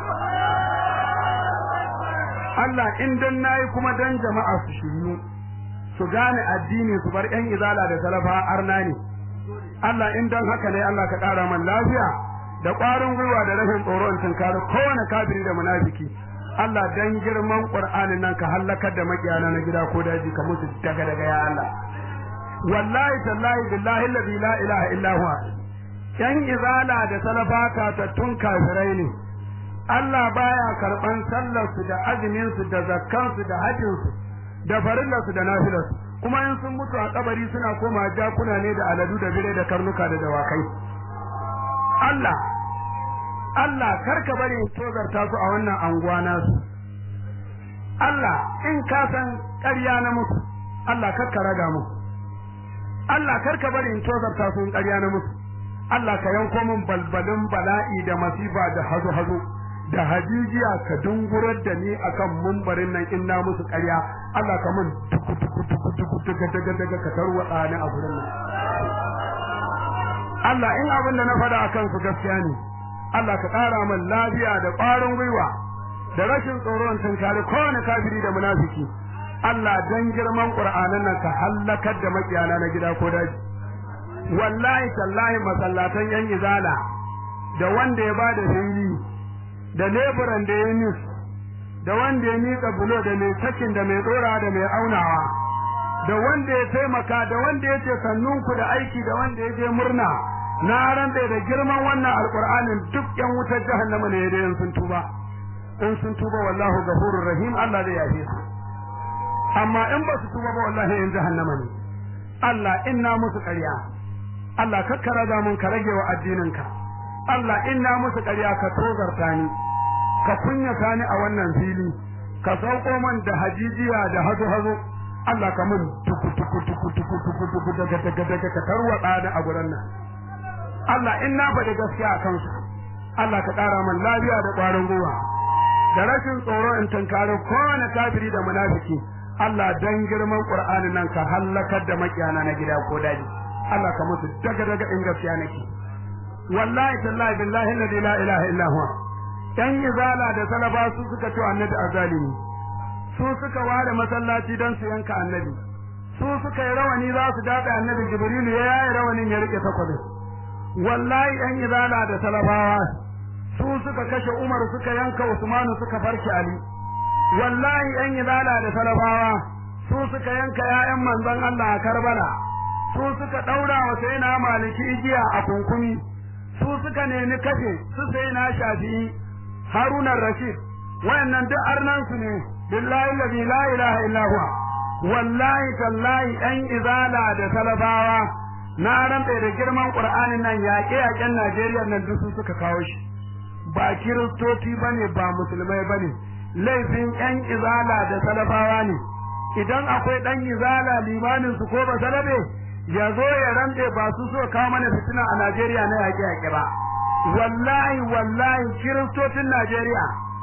Speaker 1: Allah in dan nayi kuma dan jama'a su shiryu su gane addini su bar yan izala da salafa arna ne Allah in dan haka ne Allah ka ƙara man lafiya da ƙwarin gwiwa da rashin tsoro in tunkari kowane kafiri da munafiki Allah dan girman Qur'anin nan ka halakar da makiyana na gida ko daji ka musu daga daga ya Allah wallahi tallahi billahi alladhi la ilaha illa huwa yan izala da salafata ta tun kafirai ne Allah baya karban sallar su da azumin su da zakkan su da hajjin su da farillar su da nafilar su kuma in sun mutu a kabari suna koma jakuna ne da aladu da bire da karnuka da dawakai Allah Allah karka bari in tozarta su a wannan anguwa nasu Allah in ka san ƙarya na musu Allah karka raga musu Allah karka bari in tozarta su in ƙarya na musu Allah ka yanko min balbalin bala'i da masifa da hazo hazo da hajijiya ka dungurar da ni akan mumbarin nan in na musu ƙarya Allah ka mun tuku tuku tuku tuku daga daga daga ka tarwatsa ni a gurin nan Allah in abin da na faɗa akan su gaskiya ne Allah ka ƙara min lafiya da ƙwarin gwiwa da rashin tsoron tunkari kowane kafiri da munafiki Allah dan girman Qur'anin nan ka hallakar da makiyana na gida ko daji wallahi tallahi masallatan yan izala da wanda ya bada fili da leburan da ya nis da wanda ya miƙa bulo da mai sakin da mai tsora da mai aunawa da wanda ya taimaka da wanda ya ce sannunku da aiki da wanda ya je murna na rantsa da girman wannan alqur'anin duk yan wutar jahannama ne da sun tuba in sun tuba wallahu ghafurur rahim Allah zai yafe su amma in ba su tuba ba wallahi in jahannama ne Allah inna musu ƙarya Allah kakkara da mun ka rage wa addininka Allah inna musu ƙarya ka tozarta ni ka kunyata ni a wannan fili ka sauko man da hajijiya da hazo hazo Allah ka mun tuku tuku tuku tuku tuku tuku daga daga daga ka tarwada ni a gurin nan Allah in na faɗi gaskiya a kansu Allah ka ƙara man lafiya da ƙwarin gwiwa da rashin tsoro in tunkari kowane kafiri da munafiki Allah dan girman Qur'ani nan ka hallakar da makiyana na gida ko daji Allah ka musu daga daga in gaskiya nake wallahi tallahi billahi alladhi la ilaha illa huwa dan izala da salaba su suka ci annabi azalimi su suka ware masallaci dan su yanka annabi su suka yi rawani za su daɗa annabi jibrilu ya yayi rawanin ya rike takwabin wallahi yan izala da salafawa su suka kashe umar suka yanka usmanu suka farki ali wallahi yan izala da salafawa su suka yanka ƴaƴan manzon Allah a Karbala su suka daura wa sai na maliki igiya a kunkumi su suka nemi kashe su sai na shafi Haruna Rashid wayannan duk arnan su ne billahi allazi la ilaha illa huwa wallahi tallahi yan izala da salafawa na rantsa da girman Qur'anin nan yaƙe yaƙen Najeriya nan duk su suka kawo shi ba kiristoci bane ba musulmai bane laifin yan izala da salafawa ne idan akwai dan izala limanin su ko ba salabe ya zo ya rande ba su so kawo mana fitina a Najeriya na yaƙe yaƙe ba wallahi wallahi kiristocin Najeriya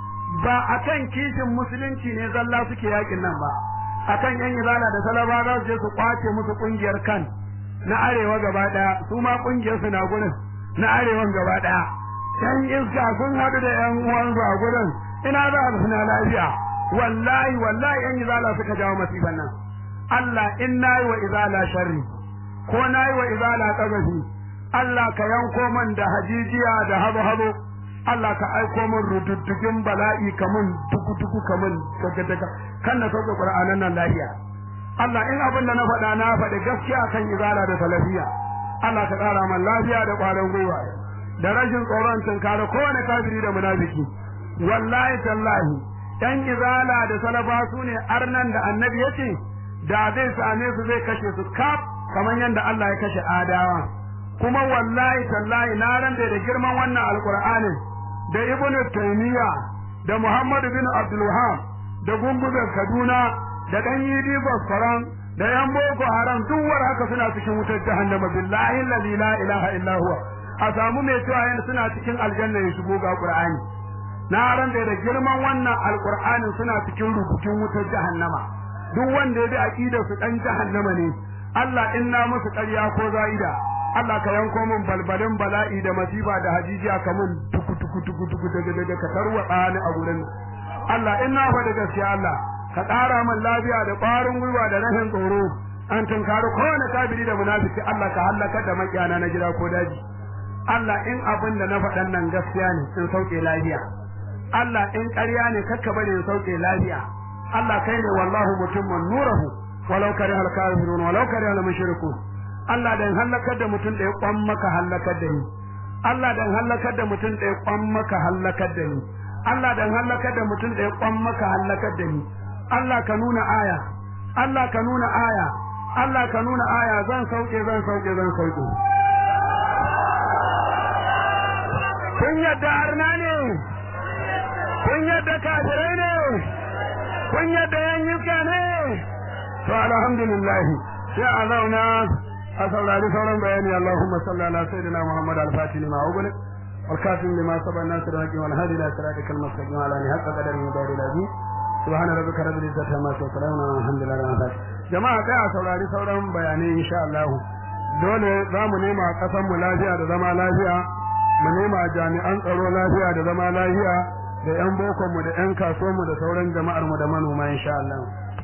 Speaker 1: ba akan kishin musulunci ne zalla suke yaƙin nan ba akan yan izala da salaba za su je su kwace musu kungiyar kan na arewa gaba daya su ma kungiyar su na gurin na arewan gaba daya yan iska sun hadu da yan uwansu a gurin ina za a suna lafiya wallahi wallahi yan izala suka jawo masifan nan Allah in nayi wa izala sharri ko nayi wa izala tsagafi Allah ka yanko man da hajijiya da habo habo Allah ka aiko min rududdugin bala'i kamun duku duku kamun daga daga kan na sauke Qur'anan nan lafiya Allah in abin da na faɗa na faɗi gaskiya kan izala da salafiya Allah ka ƙara man lafiya da ƙwarin gwiwa da rashin tsoron tunkara kowane kafiri da munafiki wallahi tallahi ɗan izala da salafa su ne arnan da annabi ya ce da zai same su zai kashe su kaf kamar yadda Allah ya kashe adawa kuma wallahi tallahi na ran da girman wannan alqur'anin da ibnu taymiya da muhammad bin abdul wahab da gumbuzar kaduna da dan yidi basfaran da yan boko haram duk war haka suna cikin wutar jahannama billahi allazi la ilaha illa huwa a samu mai cewa yana suna cikin aljanna ya shigo ga qur'ani na ran da girman wannan alqur'anin suna cikin rubutun wutar jahannama duk wanda ya bi aqidar su dan jahannama ne Allah inna musu ƙarya ko za'ida Allah ka yanko min balbalin bala'i da masifa da hajijiya ka mun tuku tuku tuku tuku daga daga ka tarwatsa ni a gurin Allah in na faɗi gaskiya Allah ka ƙara min lafiya da ƙwarin gwiwa da rashin tsoro an tunkari kowane kafiri da munafiki Allah ka hallaka da makiyana na gida ko daji Allah in abin da na faɗan nan gaskiya ne in sauke lafiya Allah in ƙarya ne kakka bari in sauke lafiya Allah kai ne wallahu mutummun nurahu walau kariha al-kafirun walau kariha al-mushrikun Allah dan halakar da mutum da ya kwan maka halakar da ni Allah dan halakar da mutum da ya kwan maka halakar da ni Allah dan halakar da mutum da ya kwan maka halakar da ni Allah ka nuna aya Allah ka nuna aya Allah ka nuna aya zan sauke zan sauke zan sauke kun yadda arna ne kun yadda kafirai ne kun yadda yan yuka ne to alhamdulillah sai a zauna a saurari sauran bayani Allahumma salli ala sayyidina Muhammad al-Fatih lima ughliq والكافر لما سبق الناس الحق والهادي الى صراطك المستقيم على ان حق قدر مدار العظيم سبحان ربك رب العزة عما يصفون والحمد لله رب العالمين jama'a kai a saurari sauran bayanai insha Allah dole za mu nema kasan mu lafiya da zama lafiya mu nema jami'an tsaro lafiya da zama lafiya da yan bokon mu da yan kasuwan mu da sauran jama'ar mu da manoma insha Allah